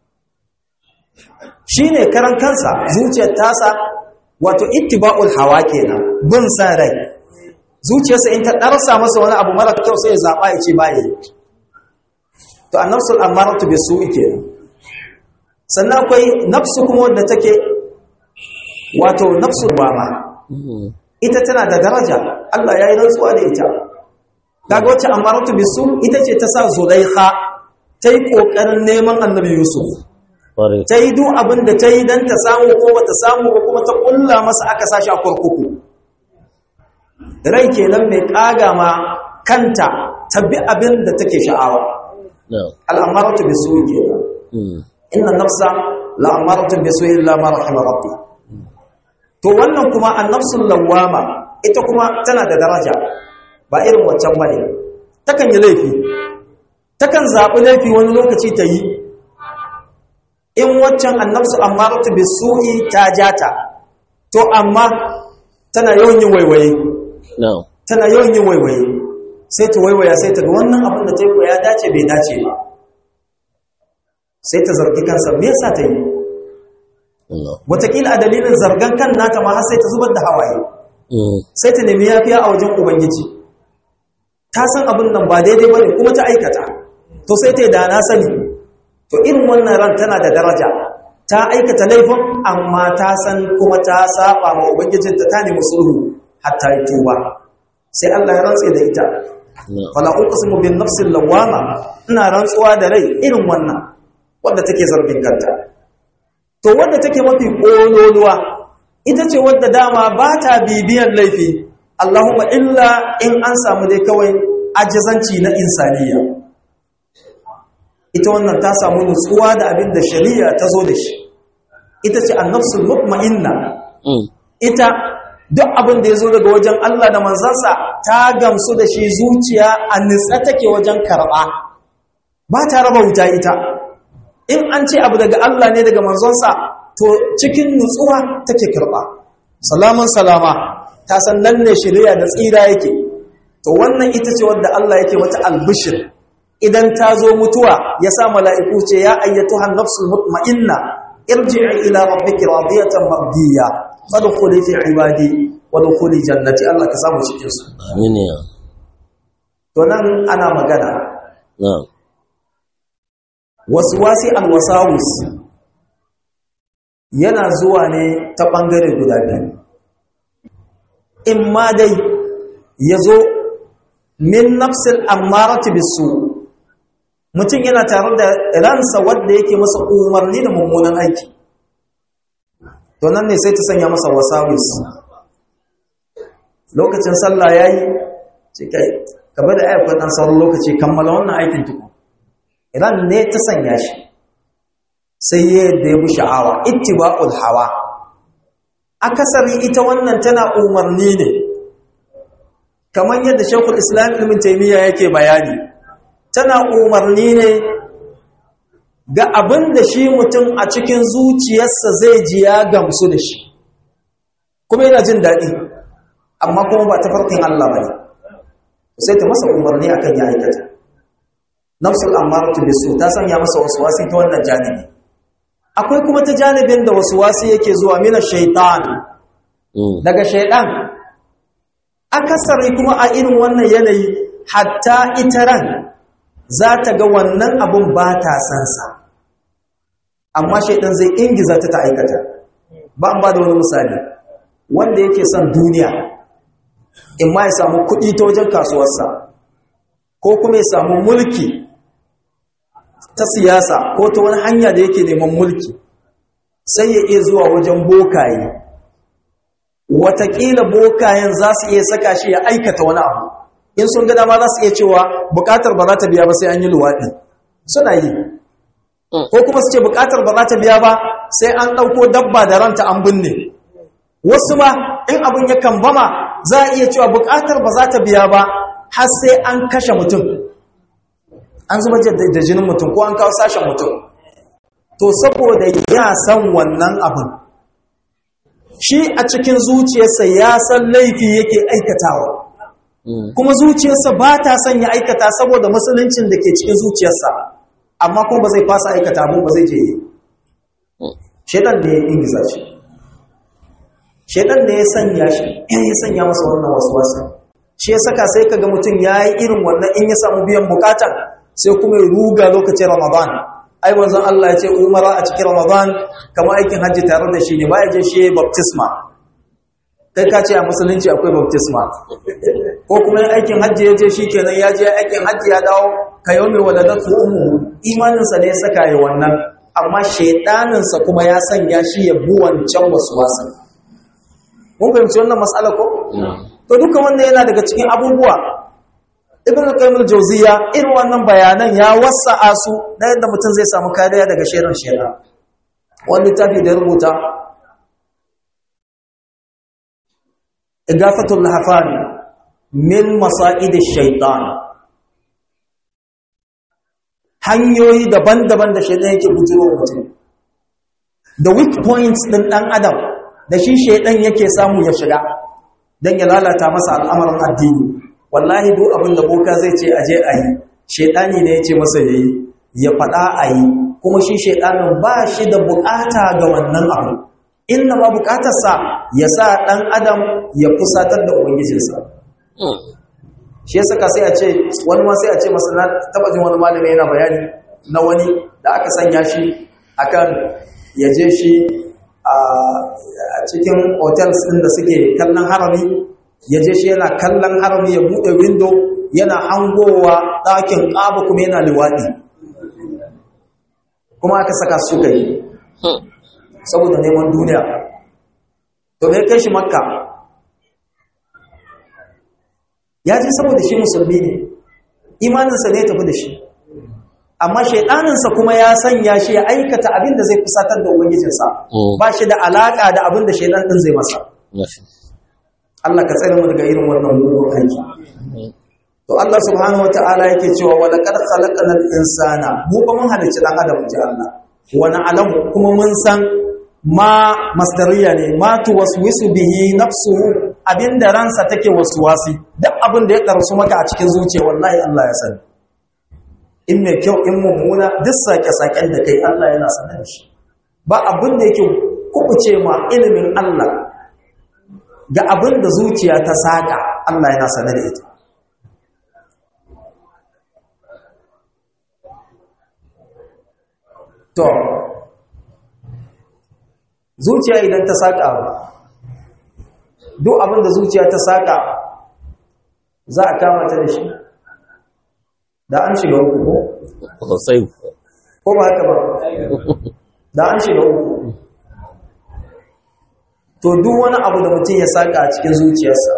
shine karan kansa zuciyar tasa wato ittiba'ul hawa kenan bin san rai zuciyarsa in ta darsa masa wani abu mara kyau sai ya zaba ya ce baya to annafsul ammaratu bisu'i kenan sannan akwai nafsu kuma wanda take wato nafsul wama ita tana da daraja Allah ya yi rantsuwa da ita kaga wacce amaratu bisu ita ce ta sa Zulaikha ta yi kokarin neman Annabi Yusuf ta yi duk abin da ta yi dan ta samu ko bata samu ba kuma ta kulla masa aka sashi a kurkuku rai kenan mai kaga ma kanta ta bi abin da take sha'awa al'amaratu bisu kenan inna nafsa la'amaratu bisu illa ma rahima rabbi to wannan kuma annafsul lawama ita kuma tana da daraja ba irin waccan bane takan yi laifi takan zabi laifi wani lokaci ta yi in waccan annafsu ammaratu bisu'i ta jata to amma tana yawan yin waiwaye tana yawan yin waiwaye sai ta waiwaya sai ta ga wannan abin da ta yi ya dace bai dace ba sai ta zargi kansa me yasa ta yi Wataƙila a dalilin zargan kan nata ma har sai ta zubar da hawaye sai ta nemi yafiya a wajen ubangiji ta san abin nan ba daidai bane kuma ta aikata to sai ta da na sani to irin wannan ran tana da daraja ta aikata laifin amma ta san kuma ta saba ma ubangijinta ta nemi sulhu hatta yi tuba sai Allah ya rantse da ita fala uqsimu bin nafsil lawama ina rantsuwa da rai irin wannan wanda take zargin kanta to wanda take mafi kololuwa ita ce wadda dama ba ta bibiyan laifi Allahumma illa in an samu dai kawai ajizanci na insaniya ita wannan ta samu nutsuwa da abin da shari'a ta zo da shi ita ce annafsul mutma'inna ita duk abin da ya zo daga wajen Allah da manzansa ta gamsu da shi zuciya a nitsa take wajen karɓa ba ta raba wuta ita in an ce abu daga Allah ne daga manzonsa to cikin nutsuwa take karɓa salaman salama ta san nan ne shari'a da tsira yake to wannan ita ce wadda Allah yake wata albishir idan ta zo mutuwa ya sa mala'iku ce ya ayyatuha nafsul mutma'inna irji'i ila rabbiki radiyatan mardiyya fadkhuli fi ibadi wa dkhuli jannati Allah ka samu cikin su amin ya to nan ana magana na'am waswasi alwasawis yana zuwa ne ta bangare guda biyu in ma dai yazo min nafsil ammarati bisu mutum yana tare da ransa wanda yake masa umarni da mummunan aiki to nan ne sai ta sanya masa wasawis lokacin sallah yayi ce kai ka bada ayyukan dan sauran lokaci kammala wannan aikin tuku ran ne ta sanya shi sai ya da ya bi sha'awa ittiba'ul hawa akasari ita wannan tana umarni ne kamar yadda Sheikhul Islam Ibn Taymiyyah yake bayani tana umarni ne ga abin da shi mutum a cikin zuciyarsa zai ji ya gamsu da shi kuma yana jin daɗi amma kuma ba ta farkin Allah ba ne sai ta masa umarni a kan ya aikata nafsul amaratu bisu ta sanya masa wasu wasi ta wannan janibi akwai kuma ta janibin da wasu wasi yake zuwa mina shaitan daga shaitan akasari kuma a irin wannan yanayi hatta ita ran za ta ga wannan abun ba ta sansa amma shaidan zai ingiza ta ta aikata ba an ba da wani misali wanda yake son duniya in ma ya samu kuɗi ta wajen kasuwarsa ko kuma ya samu mulki ta siyasa ko ta wani hanya da yake neman mulki sai ya iya zuwa wajen bokaye watakila bokayen za su iya saka shi ya aikata wani abu in sun ga dama za su iya cewa bukatar ba za ta biya ba sai an yi luwaɗi suna yi ko kuma su ce bukatar ba za ta biya ba sai an ɗauko dabba da ranta an binne wasu ma in abin ya kambama za a iya cewa bukatar ba za ta biya ba har sai an kashe mutum an zuba da jinin mutum ko an kawo sashen mutum to saboda ya san wannan abin shi a cikin zuciyarsa ya san laifi yake aikatawa kuma zuciyarsa ba ta son ya aikata saboda musuluncin da ke cikin zuciyarsa amma kuma ba zai fasa aikata abin ba zai je yi shaidan da ya ingiza shi shaidan da ya sanya shi ya sanya masa wannan wasu wasu shi ya saka sai kaga mutum ya yi irin wannan in ya samu biyan bukata sai kuma ya ruga lokacin ramadan ai wanzan Allah ya ce umara a cikin ramadan kamar aikin hajji tare da shi ne ba ya je shi baptisma kai ka ce a musulunci akwai baptisma ko kuma yin aikin hajji ya je shi kenan ya je aikin hajji ya dawo ka yau mai waladatu umu imaninsa ne ya saka yi wannan amma shaidaninsa kuma ya sanya shi ya bu wancan wasu wasan mun fahimci wannan matsala ko to duka wannan yana daga cikin abubuwa ibn qayyim al-jawziya irin wannan bayanan ya wasa'a su da yadda mutum zai samu kariya daga shirin shaidan wani littafi da rubuta igafatul lahafan min masa'id shaitan hanyoyi daban-daban da shaitan yake bujiro mutum da weak points din dan adam da shi shaitan yake samu ya shiga dan ya lalata masa al'amarin addini wallahi duk abin da boka zai ce aje ayi shaitani ne yace masa yayi ya fada ayi kuma shi shaitanin ba shi da bukata ga wannan abu inna ma bukatarsa ya sa ɗan adam ya fusatar da ubangijinsa shi ya saka sai a ce wani ma sai a ce masa na taba jin wani malami yana bayani na wani da aka sanya shi akan ya je shi a cikin hotels ɗin da suke kallon harami ya je shi yana kallon harami ya buɗe window yana hangowa ɗakin ƙaba kuma yana liwaɗi kuma aka saka su suka yi saboda neman duniya to me kai shi makka ya ji saboda shi musulmi ne imaninsa ne ya tafi da shi amma shaidaninsa kuma ya sanya shi ya aikata abin da zai kusatar da ubangijinsa ba shi da alaka da abin da shaidan din zai masa Allah ka tsare mu daga irin wannan mugun aiki to Allah subhanahu wataala yake cewa wa laqad khalaqnal insana mu ba mun halicci dan adam ji Allah wa na'lamu kuma mun san ma masdariya ne ma tuwaswisu bihi nafsuhu abinda ransa take waswasi duk abin da ya karsu maka a cikin zuciya wallahi Allah ya sani in mai kyau in mummuna duk sake-saken da kai Allah yana sanar da shi ba abin da yake kubuce ma ilimin Allah ga abin da zuciya ta saka Allah yana sanar da ita to zuciya idan ta saka duk abin da zuciya ta saka za a kama ta da shi da an shiga uku ko? sosai ko ba haka ba da an shiga uku to duk wani abu da mutum ya saka a cikin zuciyarsa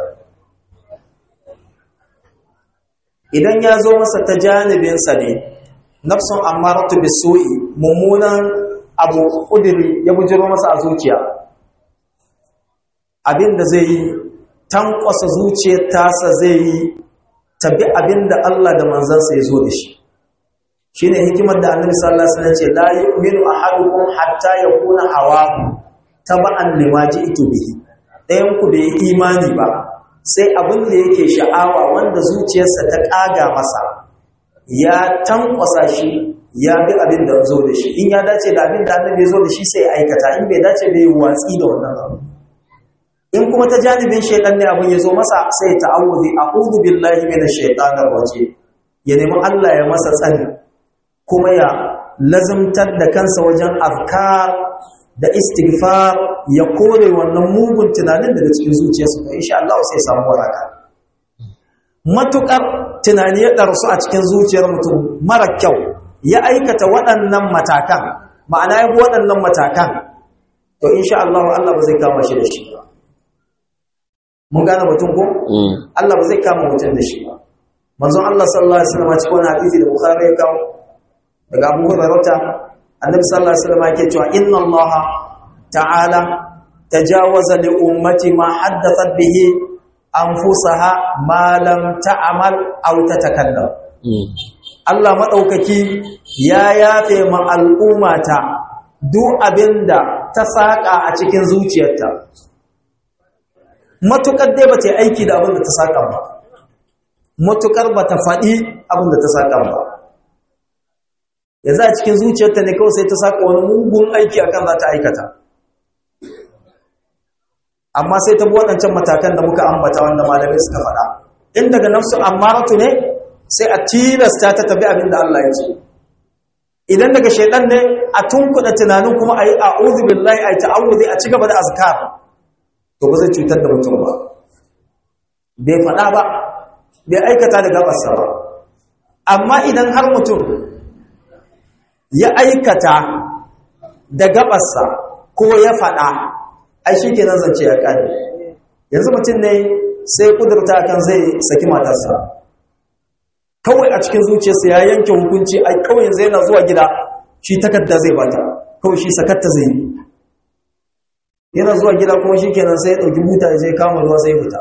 idan ya zo masa ta janibinsa ne nafsun amaratu bisu'i mummunan abu kudiri ya bujiro masa a zuciya abinda zai yi tankwasa zuciyar tasa zai yi tabi abinda Allah da manzansa ya zo da shi shine hikimar da Annabi sallallahu alaihi wasallam ce la yu'minu ahadukum hatta yakuna hawahu taba'an lima ji'tu bihi dayan ku bai imani ba sai abin da yake sha'awa wanda zuciyarsa ta kaga masa ya tankwasa shi ya bi abin da zo da shi in ya dace da abin da Annabi ya zo da shi sai ya aikata in bai dace bai watsi da wannan abu in kuma ta janibin shaitan ne abin ya zo masa sai ya ta'awuzi a'udhu billahi minash shaitanir rajim ya nemi Allah ya masa tsari kuma ya lazimtar da kansa wajen afkar da istighfar ya kore wannan mugun tunanin daga cikin zuciyarsa to insha Allah sai ya samu waraka matukar tunani ya darsu a cikin zuciyar mutum mara kyau ya aikata waɗannan matakan ma'ana ya bi waɗannan matakan to insha Allah Allah ba zai kama shi da shi ba mun gane mutum ko Allah ba zai kama mutum da shi ba manzon Allah sallallahu alaihi wasallam cikin wani hadisi da Bukhari ya kawo daga Abu Hurairah annabi sallallahu alaihi wasallam yake cewa inna Allah ta'ala tajawaza li ummati ma haddathat bihi anfusaha ma lam ta'mal aw tatakallam Allah madaukaki ya yafe ma al'ummata duk abinda ta saka a cikin zuciyarta matukar dai ba ta yi aiki da abin da ta saka ba matukar ba ta faɗi abin da ta saka ba yanzu a cikin zuciyarta ne kawai sai ta saka wani mugun aiki akan za ta aikata amma sai ta bi waɗancan matakan da muka ambata wanda malamai suka faɗa in daga nafsu ammaratu ne sai a tilasta ta tabi abin da Allah ya ce idan daga shaidan ne a tunkuɗa tunanin kuma a yi a'udhu billahi a yi ta'awudhi a ci gaba da azkar to ba zai cutar da mutum ba bai faɗa ba bai aikata da gabarsa ba amma idan har mutum ya aikata da gabarsa ko ya faɗa ai shi kenan zance ya ƙare yanzu mutum ne sai kudurta kan zai saki matarsa kawai a cikin zuciyarsa ya yanke hukunci ai kawai yanzu yana zuwa gida shi takarda zai bata kawai shi sakatta zai yi yana zuwa gida kuma shi kenan sai ya ɗauki buta ya je kama ruwa sai ya fita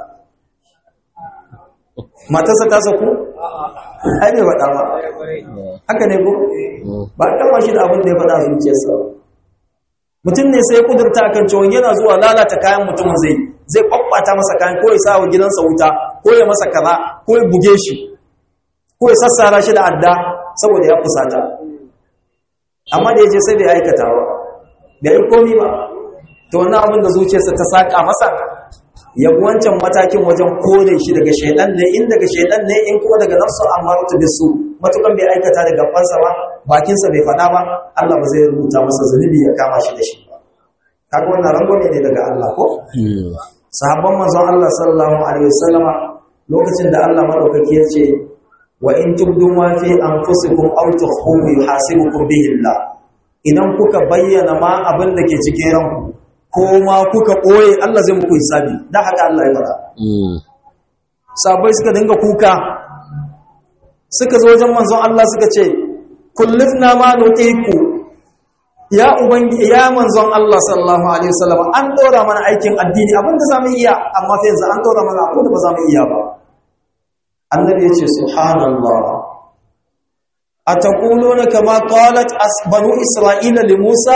matarsa ta saku? ai bai faɗa ba haka ne ko? ba a kama shi da abin da ya faɗa a zuciyarsa mutum ne sai ya kudurta a kan cewa yana zuwa lalata kayan mutumin zai zai kwakwata masa kayan ko ya sa wa gidansa wuta ko ya masa kaza ko ya buge shi ko ya sassara shi da adda saboda ya fusata amma da ya je sai bai aikata ba bai yi komi ba to wannan abin da zuciyarsa ta saka masa yabi wancan matakin wajen kore shi daga shaidan ne in daga shaidan ne in kuma daga nafsu amaratu bisu matukan bai aikata da gabansa ba bakinsa bai faɗa ba Allah ba zai rubuta masa zunubi ya kama shi da shi ba kaga wannan rangwame ne daga Allah ko sahabban manzon Allah sallallahu alaihi wasallama lokacin da Allah madaukaki ya ce wa in tubdu ma fi anfusikum aw tukhfuhu yuhasibukum bihi Allah idan kuka bayyana ma abin da ke cikin ranku ko ma kuka ɓoye Allah zai muku hisabi da haka Allah ya faɗa sabai suka dinga kuka suka zo wajen manzon Allah suka ce kullifna ma nutiku ya ubangi ya manzon Allah sallallahu alaihi wasallam an dora mana aikin addini abinda zamu iya amma fa yanzu an dora mana abinda ba zamu iya ba annabi ya ce subhanallah ataquluna kama qalat banu isra'ila li musa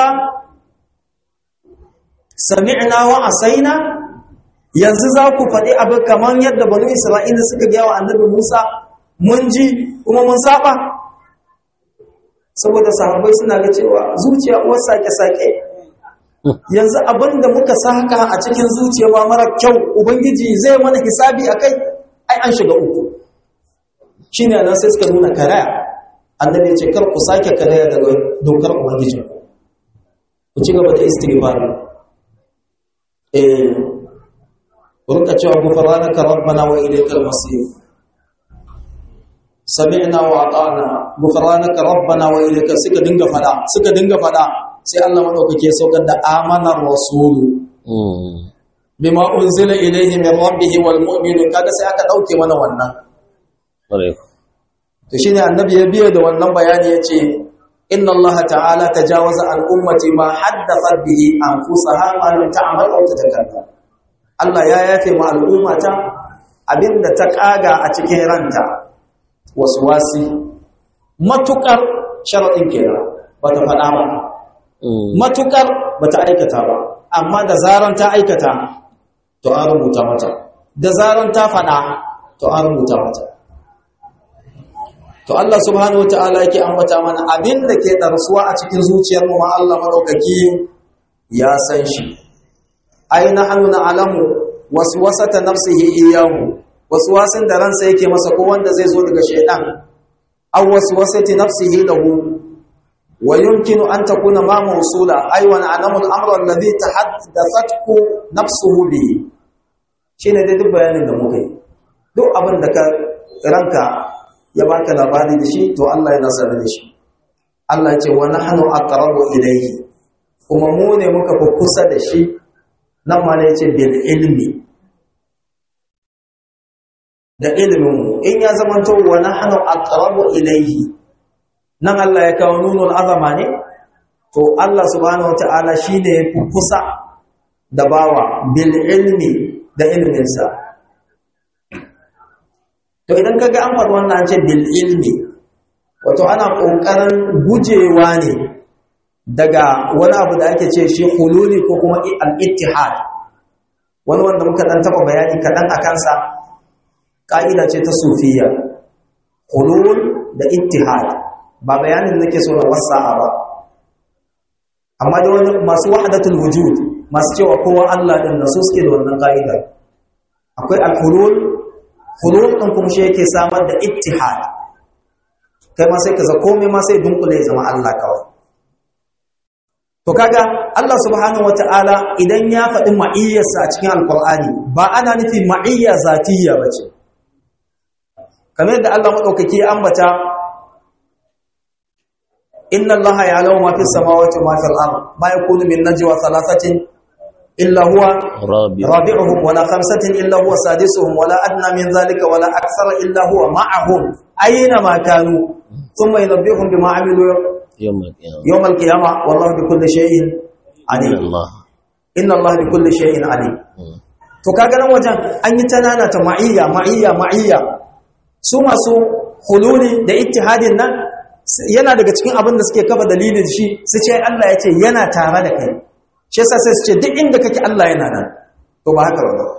sami'na wa asaina yanzu za ku faɗi abu kamar yadda banu isra'ila suka gaya wa annabi musa mun ji kuma mun saba saboda sahabbai suna ga cewa zuciya uwar sake-sake yanzu abin da muka saka a cikin zuciya ba mara kyau ubangiji zai mana hisabi a kai ai an shiga uku shi ne nan sai suka nuna karaya annabi ce kar ku sake karaya daga dokar ubangijin ku ci gaba da istighfar eh rinka cewa gufranaka rabbana wa ilaykal masir sami'na wa ata'na gufranaka rabbana wa ilayka suka dinga fada suka dinga fada sai Allah madaukake saukar da amanar rasulu bima unzila ilayhi min rabbih wal mu'minun kaga sai aka dauke mana wannan to shine annabi ya biye da wannan bayani yace inna Allah ta'ala tajawaza al ummati ma haddathat bihi anfusaha ma lam ta'mal aw tatakallam Allah ya yafe ma al'ummata abinda ta kaga a cikin ranta wasi matukar sharaɗin kenan ba ta faɗa ba matukar ba ta aikata ba amma da zaran ta aikata to an rubuta mata da zaran ta faɗa to an rubuta mata to Allah subhanahu wata'ala yake ambata mana abin da ke ɗarsuwa a cikin zuciyar mu ma Allah madaukaki ya san shi aina hannu na alamu wasu wasata nafsihi iyahu waswasin da ransa yake masa ko wanda zai zo daga shaydan aw waswasati nafsihi lahu wa yumkinu an takuna ma mawsula ay wa na'lamu al-amra alladhi tahaddathatku nafsuhu bi shine dai duk bayanin da muka yi duk abin da ka ranka ya baka labari da shi to Allah ya nasara da shi Allah ya ce wa nahnu aqrabu ilayhi kuma mu ne muka fi kusa da shi nan ma ne ya ce bil ilmi da iliminmu in ya zamanto wa nahnu aqrabu ilayhi nan Allah ya kawo nunul azama ne to Allah subhanahu wataala shine yafi kusa da bawa bil ilmi da ilminsa to idan kaga an faɗi wannan ce bil ilmi wato ana kokarin gujewa ne daga wani abu da ake ce shi hululi ko kuma al-ittihad wani wanda muka dan taba bayani kadan akan sa ƙa'ida ce ta sufiya hulul da ittihad ba bayanin nake so na wasa'a ba amma da wani masu wahdatul wujud masu cewa kowa Allah din nasu suke da wannan ƙa'ida akwai al-hulul hulul din kuma shi yake samar da ittihad kai ma sai ka za komai ma sai dunkule ya zama Allah kawai to kaga Allah subhanahu wataala idan ya faɗi ma'iyyarsa a cikin alqur'ani ba ana nufin ma'iyya zatiyya bace kamar yadda Allah maɗaukaki ambata inna Allah ya'lamu ma fis samawati wa ma fil ard ma yakunu min najwa thalathatin illa huwa rabi'uhum wala khamsatin illa huwa sadisuhum wala adna min dhalika wala akthara illa huwa ma'ahum ayna ma kanu thumma yunabbihum bima 'amilu yawm al-qiyamah wallahu bikulli shay'in alim inna Allah bikulli shay'in alim to kaga nan wajen an yi tanana ta ma'iyya ma'iyya ma'iyya su masu hululi da ittihadin nan yana daga cikin abin da suke kafa dalilin shi su ce Allah ya ce yana tare da kai shi yasa sai su ce duk inda kake Allah yana nan to ba haka ba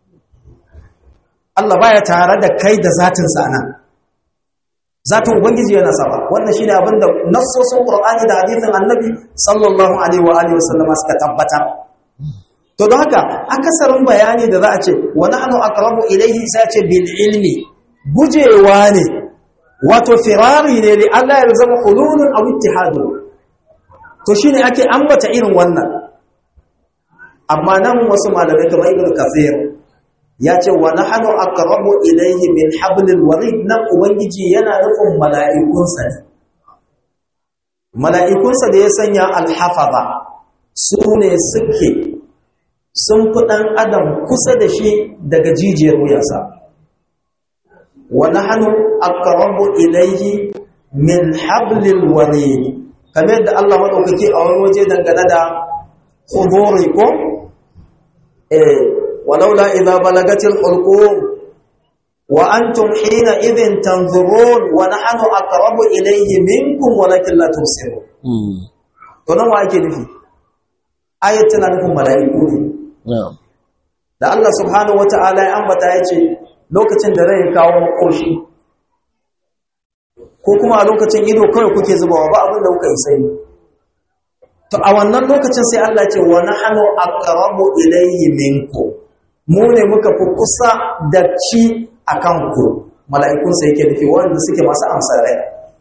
Allah baya tare da kai da zatin sa nan zatin ubangiji yana sama wannan shine abin da nassosin Qur'ani da hadisin Annabi sallallahu alaihi wa alihi wasallam suka tabbata to to don haka akasarin bayani da za a ce wa nahnu aqrabu ilayhi sai ce bil ilmi gujewa ne wato firari ne li Allah ya zama hululun aw ittihadu to shine ake ambata irin wannan amma nan wasu malamai kamar ibn kathir ya ce wa nahnu aqrabu ilayhi min hablil warid nan ubangiji yana nufin mala'ikunsa ne mala'ikunsa da ya sanya alhafaza su ne suke sun fi ɗan adam kusa da shi daga jijiyar wuyansa wa nahnu aqrabu ilayhi min hablil warid kamar yadda Allah madaukake a wani waje dangane da khuduri ko eh walaula idza balagatil hulqum wa antum hina idhin tanzurun wa nahnu aqrabu ilayhi minkum walakin la tusirun to nan wa ake nufi ayat tana nufin mala'iku ne da Allah subhanahu wata'ala ya ambata yace lokacin da rai kawo makoshi ko kuma a lokacin ido kawai kuke zubawa ba abin da kuka yi sai to a wannan lokacin sai Allah ce wa nahnu aqrabu ilayhi minkum mu ne muka fi kusa da shi akan ku mala'ikun sai yake nufi wanda suke masu amsa rai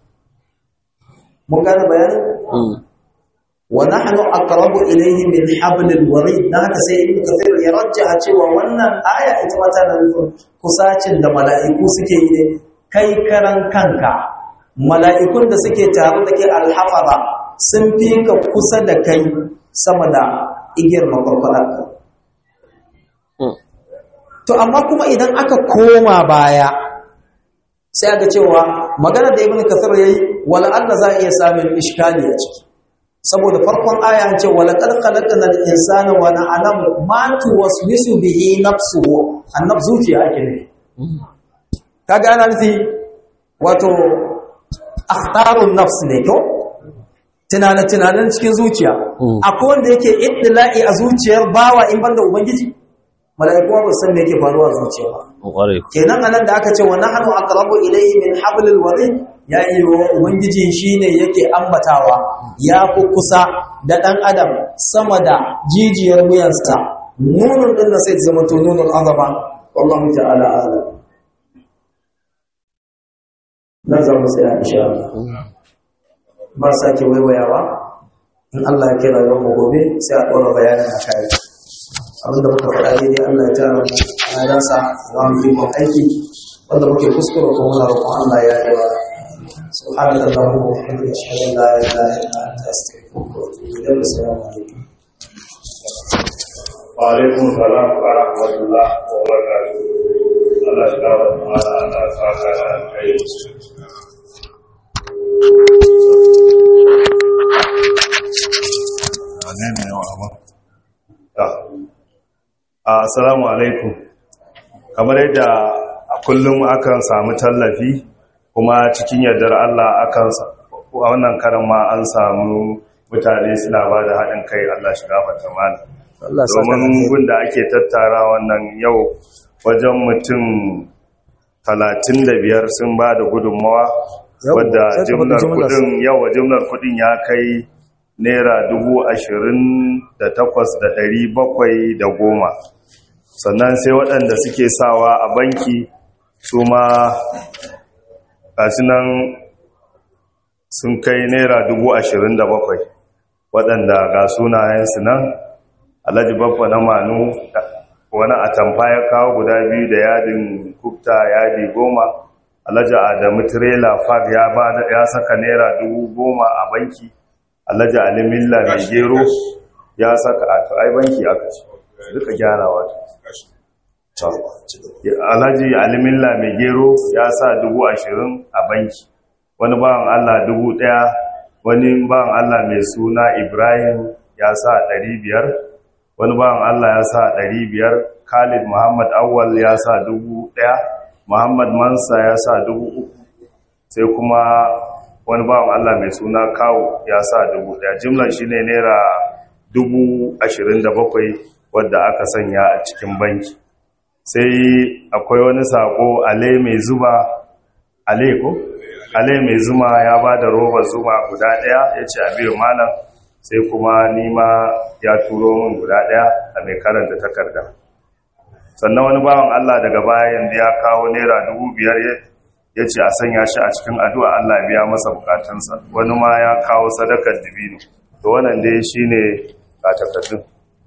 mun gane bayanin wa nahnu aqrabu ilayhi min hablil warid dan haka sai ibnu kathir ya rajjaha cewa wannan aya ita ma tana nufin kusacin da mala'iku suke yi ne kai karan kanka mala'ikun da suke tare da ke alhafaza sun fi ka kusa da kai sama da igiyar makwarkwadarka to amma kuma idan aka koma baya sai aka cewa magana da ibnu kathir yayi wala Allah za iya samun iskali a ciki saboda farkon aya an ce wala qad khalaqna al-insana wa na'lamu ma tuwaswisu bihi nafsuhu annab zuciya ake ne kaga ana nufi wato akhtarun nafs ne ko tunanin tunanin cikin zuciya akwai wanda yake iddila'i a zuciyar bawa in banda ubangiji mala'iku ba san me yake faruwa a zuciya ba kenan anan da aka ce wa nahnu aqrabu ilayhi min hablil warid ya yi wa ubangiji shine yake ambatawa ya fi kusa da dan adam sama da jijiyar wuyansa nunun din sai zama to nunul azaba wallahu ta'ala a'lam nan za mu tsaya insha Allah ba sake waiwayawa in Allah ya kira yau mu gobe sai a ɗora bayanin a kai abinda muka faɗa daidai Allah ya tara mu a rasa za mu yi aiki wanda muke kuskure ko muna roƙon Allah ya yi wa سبحانك اللهم وبحمدك اشهد ان لا اله الا انت استغفرك واتوب اليك السلام عليكم وعليكم السلام ورحمة الله وبركاته الله يشكرك وعلى الله سبحانه وتعالى Assalamu alaikum. Kamar yadda a kullum akan samu tallafi kuma cikin yardar Allah akan a wannan karan ma an samu mutane suna ba da haɗin kai Allah shiga fata mana. Domin gunda ake tattara wannan yau wajen mutum talatin da biyar sun ba da gudunmawa wadda jimlar kudin yawa jimlar kudin ya kai naira dubu ashirin da takwas da ɗari bakwai da goma sannan sai waɗanda suke sawa a banki su ma nan sun kai naira dubu ashirin da bakwai waɗanda ga sunayensu nan alhaji babba na manu wani atamfa ya kawo guda biyu da yadin kufta yadi goma alhaji adamu trailer park ya saka naira dubu goma a banki alhaji alimilla mai gero ya saka a to ai banki aka ce duka gyarawa alhaji alimilla mai gero ya sa dubu ashirin a banki wani bawan allah dubu daya wani bawan allah mai suna ibrahim ya sa ɗari biyar wani bawan allah ya sa ɗari biyar khalid muhammad awwal ya sa dubu daya muhammad mansa ya sa dubu uku sai kuma wani bawan Allah mai suna kawo ya sa dubu daya jimlar shi ne naira dubu ashirin da bakwai wadda aka sanya a cikin banki sai akwai wani sako ale mai zuba ale ko ale mai zuma ya ba da robar zuma guda daya ya ce a biyu malam sai kuma nima ya turo min guda ɗaya a mai karanta takarda sannan wani bawan Allah daga baya yanzu ya kawo naira dubu biyar ya ce a sanya shi a cikin addu'a Allah biya masa bukatunsa wani ma ya kawo sadakar dibino to wannan dai shi ne takardun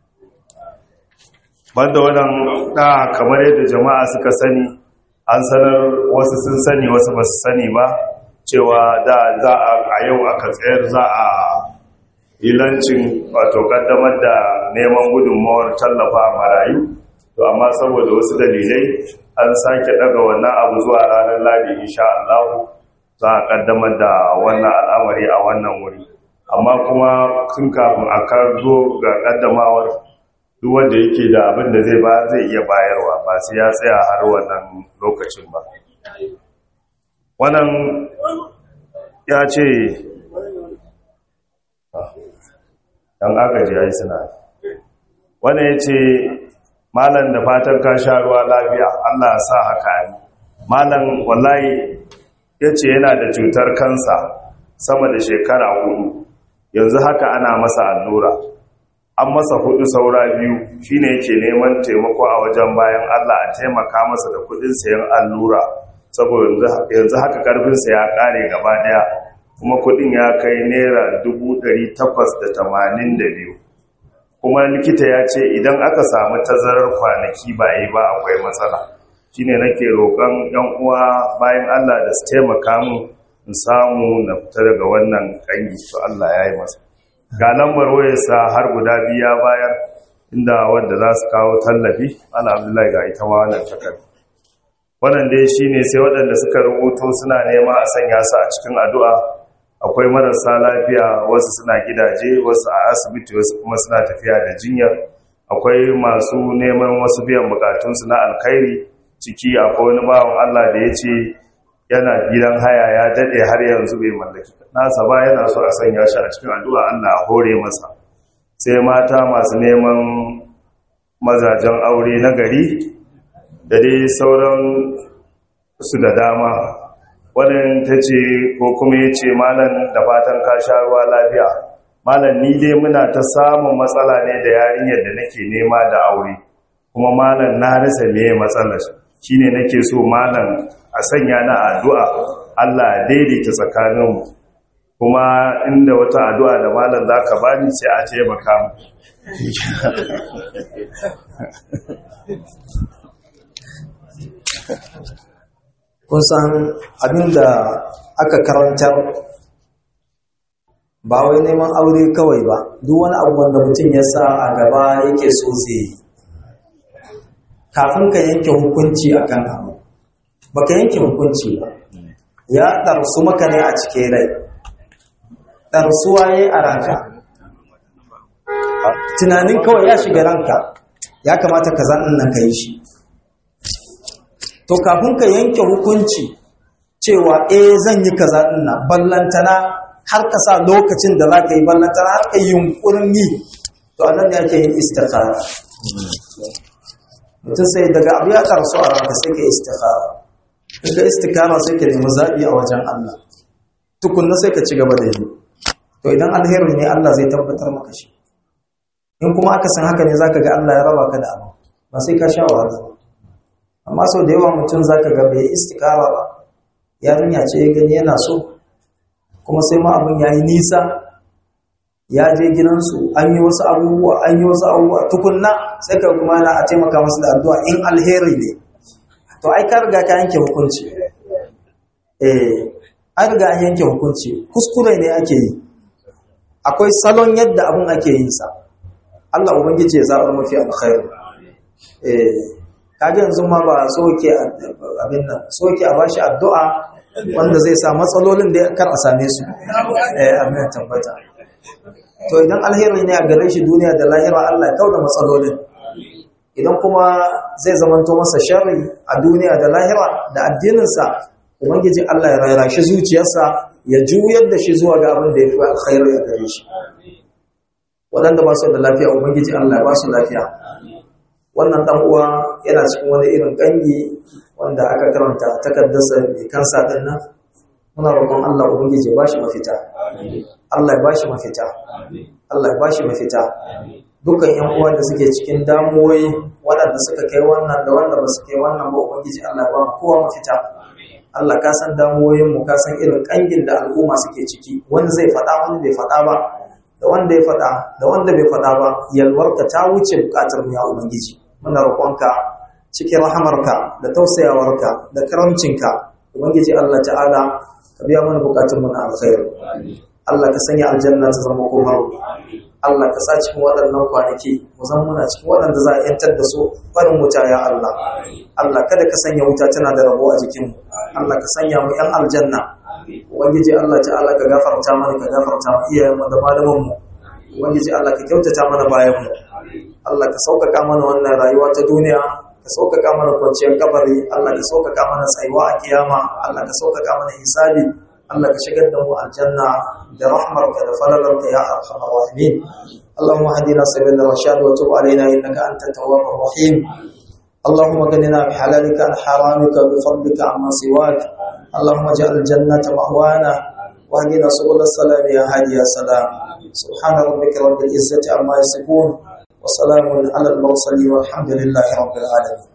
banda wannan da kamar yadda jama'a suka sani an sanar wasu sun sani wasu ba su sani ba cewa da za a yau aka tsayar za a ilancin wato kaddamar da neman gudunmawar tallafa marayu to amma saboda wasu dalilai an sake daga wannan abu zuwa ranar ladi insha Allah za a kaddamar da wannan al'amari a wannan wuri amma kuma tun kafin a zo ga kaddamawar duk wanda yake da abin da zai ba zai iya bayarwa ba sai ya tsaya har wannan lokacin ba wannan ya ce dan agaji ai suna wannan ya ce malam da fatan ka sha ruwa lafiya Allah ya sa haka ne malam wallahi ya ce yana da cutar kansa sama da shekara hudu yanzu haka ana masa allura an masa hudu saura biyu shine yake neman taimako a wajen bayan Allah a taimaka masa da kudin sayan allura saboda yanzu haka karfinsa ya kare gaba daya kuma kudin ya kai naira biyu. kuma likita ya ce idan aka samu tazarar kwanaki ba yi ba akwai matsala shine nake roƙon yan uwa bayan Allah da su taimaka mu in samu na fita daga wannan kangi to Allah ya yi masa ga lambar wayarsa har guda biya bayar inda wanda za su kawo tallafi ala abdullahi ga ita ma wannan takar wannan dai shine sai waɗanda suka rubuto suna nema a sanya su a cikin addu'a akwai marasa lafiya wasu suna gidaje wasu a asibiti wasu kuma suna tafiya da jinya akwai masu neman wasu biyan bukatunsu na alkhairi ciki akwai wani bawan Allah da ya ce yana gidan haya ya daɗe har yanzu bai mallaki nasa ba yana so a sanya shi a cikin addu'a Allah hore masa sai mata masu neman mazajen aure na gari da dai sauran su da dama wannan ta ce ko kuma ya ce malam da fatan ka sha ruwa lafiya malam ni dai muna ta samun matsala ne da yarinyar da nake nema da aure kuma malam na rasa me matsalar shine nake so malam a sanya na addu'a Allah ya daidaita tsakaninmu kuma inda wata addu'a da malam zaka bani sai a ce baka mu kun san abinda aka karantar ba wai neman aure kawai ba duk wani abu wanda mutum ya sa a gaba yake so zai yi kafin ka yanke hukunci a kan abu baka yanke hukunci ba ya ɗarsu maka ne a cikin rai ɗarsuwa ya yi a ranka tunanin kawai ya shiga ranka ya kamata ka zan nan ka yi shi to kafin ka yanke hukunci cewa eh zan yi kaza nan ballantana har ka sa lokacin da za ka yi ballantana har ka yi yunkurin yi to anan ne ake yin istikhara mutum sai daga abu ya karsu a ranka sai ka yi istikhara in ka istikhara sai ka nemi zaɓi a wajen Allah tukunna sai ka ci gaba da yi to idan alheri ne Allah zai tabbatar maka shi in kuma aka san haka ne zaka ga Allah ya raba ka da abu ba sai ka sha wahala ba amma sau da yawa mutum za ka ga bai istikara ba yarinya ce ya gani yana so kuma sai ma abin ya yi nisa ya je gidansu an yi wasu abubuwa an yi wasu abubuwa tukunna sai ka kuma na a taimaka masu da addu'a in alheri ne to ai ka riga ka yanke hukunci eh an riga an yanke hukunci kuskure ne ake yi akwai salon yadda abin ake yin sa Allah ubangiji ya zaɓar mafi alkhairi eh kaji yanzu ma ba soke abin nan soke a bashi addu'a wanda zai sa matsalolin da kar a same su eh amin tabbata to idan alheri ne a gare shi duniya da lahira Allah ya kauda matsalolin idan kuma zai zamanto masa sharri a duniya da lahira da addinin sa ubangiji Allah ya rayra shi zuciyarsa ya juyar da shi zuwa ga abin da ya fi alkhairi a gare shi waɗanda ba su da lafiya ubangiji Allah ya ba su lafiya wannan dan uwa yana cikin wani irin gangi wanda aka karanta takaddarsa mai kansa din nan muna roƙon Allah ubangiji ya bashi mafita Allah ya bashi mafita Allah ya bashi mafita dukkan yan uwa da suke cikin damuwoyi waɗanda suka kai wannan da wanda ba su kai wannan ba ubangiji Allah ya ba mu kowa mafita Allah ka san damuwoyin mu ka san irin kangin da al'umma suke ciki wani zai faɗa wani bai faɗa ba da wanda ya faɗa da wanda bai faɗa ba yalwarka ta wuce buƙatar mu ya ubangiji muna roƙonka cikin rahamarka da tausayawarka da karamcinka ubangiji Allah ta'ala ka biya mana buƙatun mu na alkhairi Allah ka sanya aljanna ta zama komar Allah ka sa cikin waɗannan kwanaki mu zama muna cikin waɗanda za a yantar da su barin wuta ya Allah Allah kada ka sanya wuta tana da rabo a jikinmu Allah ka sanya mu ‘yan aljanna Ubangiji Allah ta'ala ka gafarta mana ka gafarta mu iyayenmu da malamanmu Ubangiji Allah ka kyautata mana bayanmu Allah ka sauƙaƙa mana wannan rayuwa ta duniya ka sauƙaƙa mana kwanciyar kabari Allah ka sauƙaƙa mana tsayuwa a kiyama Allah ka sauƙaƙa mana hisabi Allah ka shigar da mu aljanna da rahmarka da falalarka ya arhamar rahimin اللهم اهدنا سبيل الرشاد وتب علينا انك انت التواب الرحيم اللهم اغننا بحلالك عن حرامك بفضلك عما سواك اللهم اجعل الجنة مأوانا واهدنا سبل السلام يا هادي يا سلام سبحان ربك رب العزة عما يصفون وسلام على المرسلين والحمد لله رب العالمين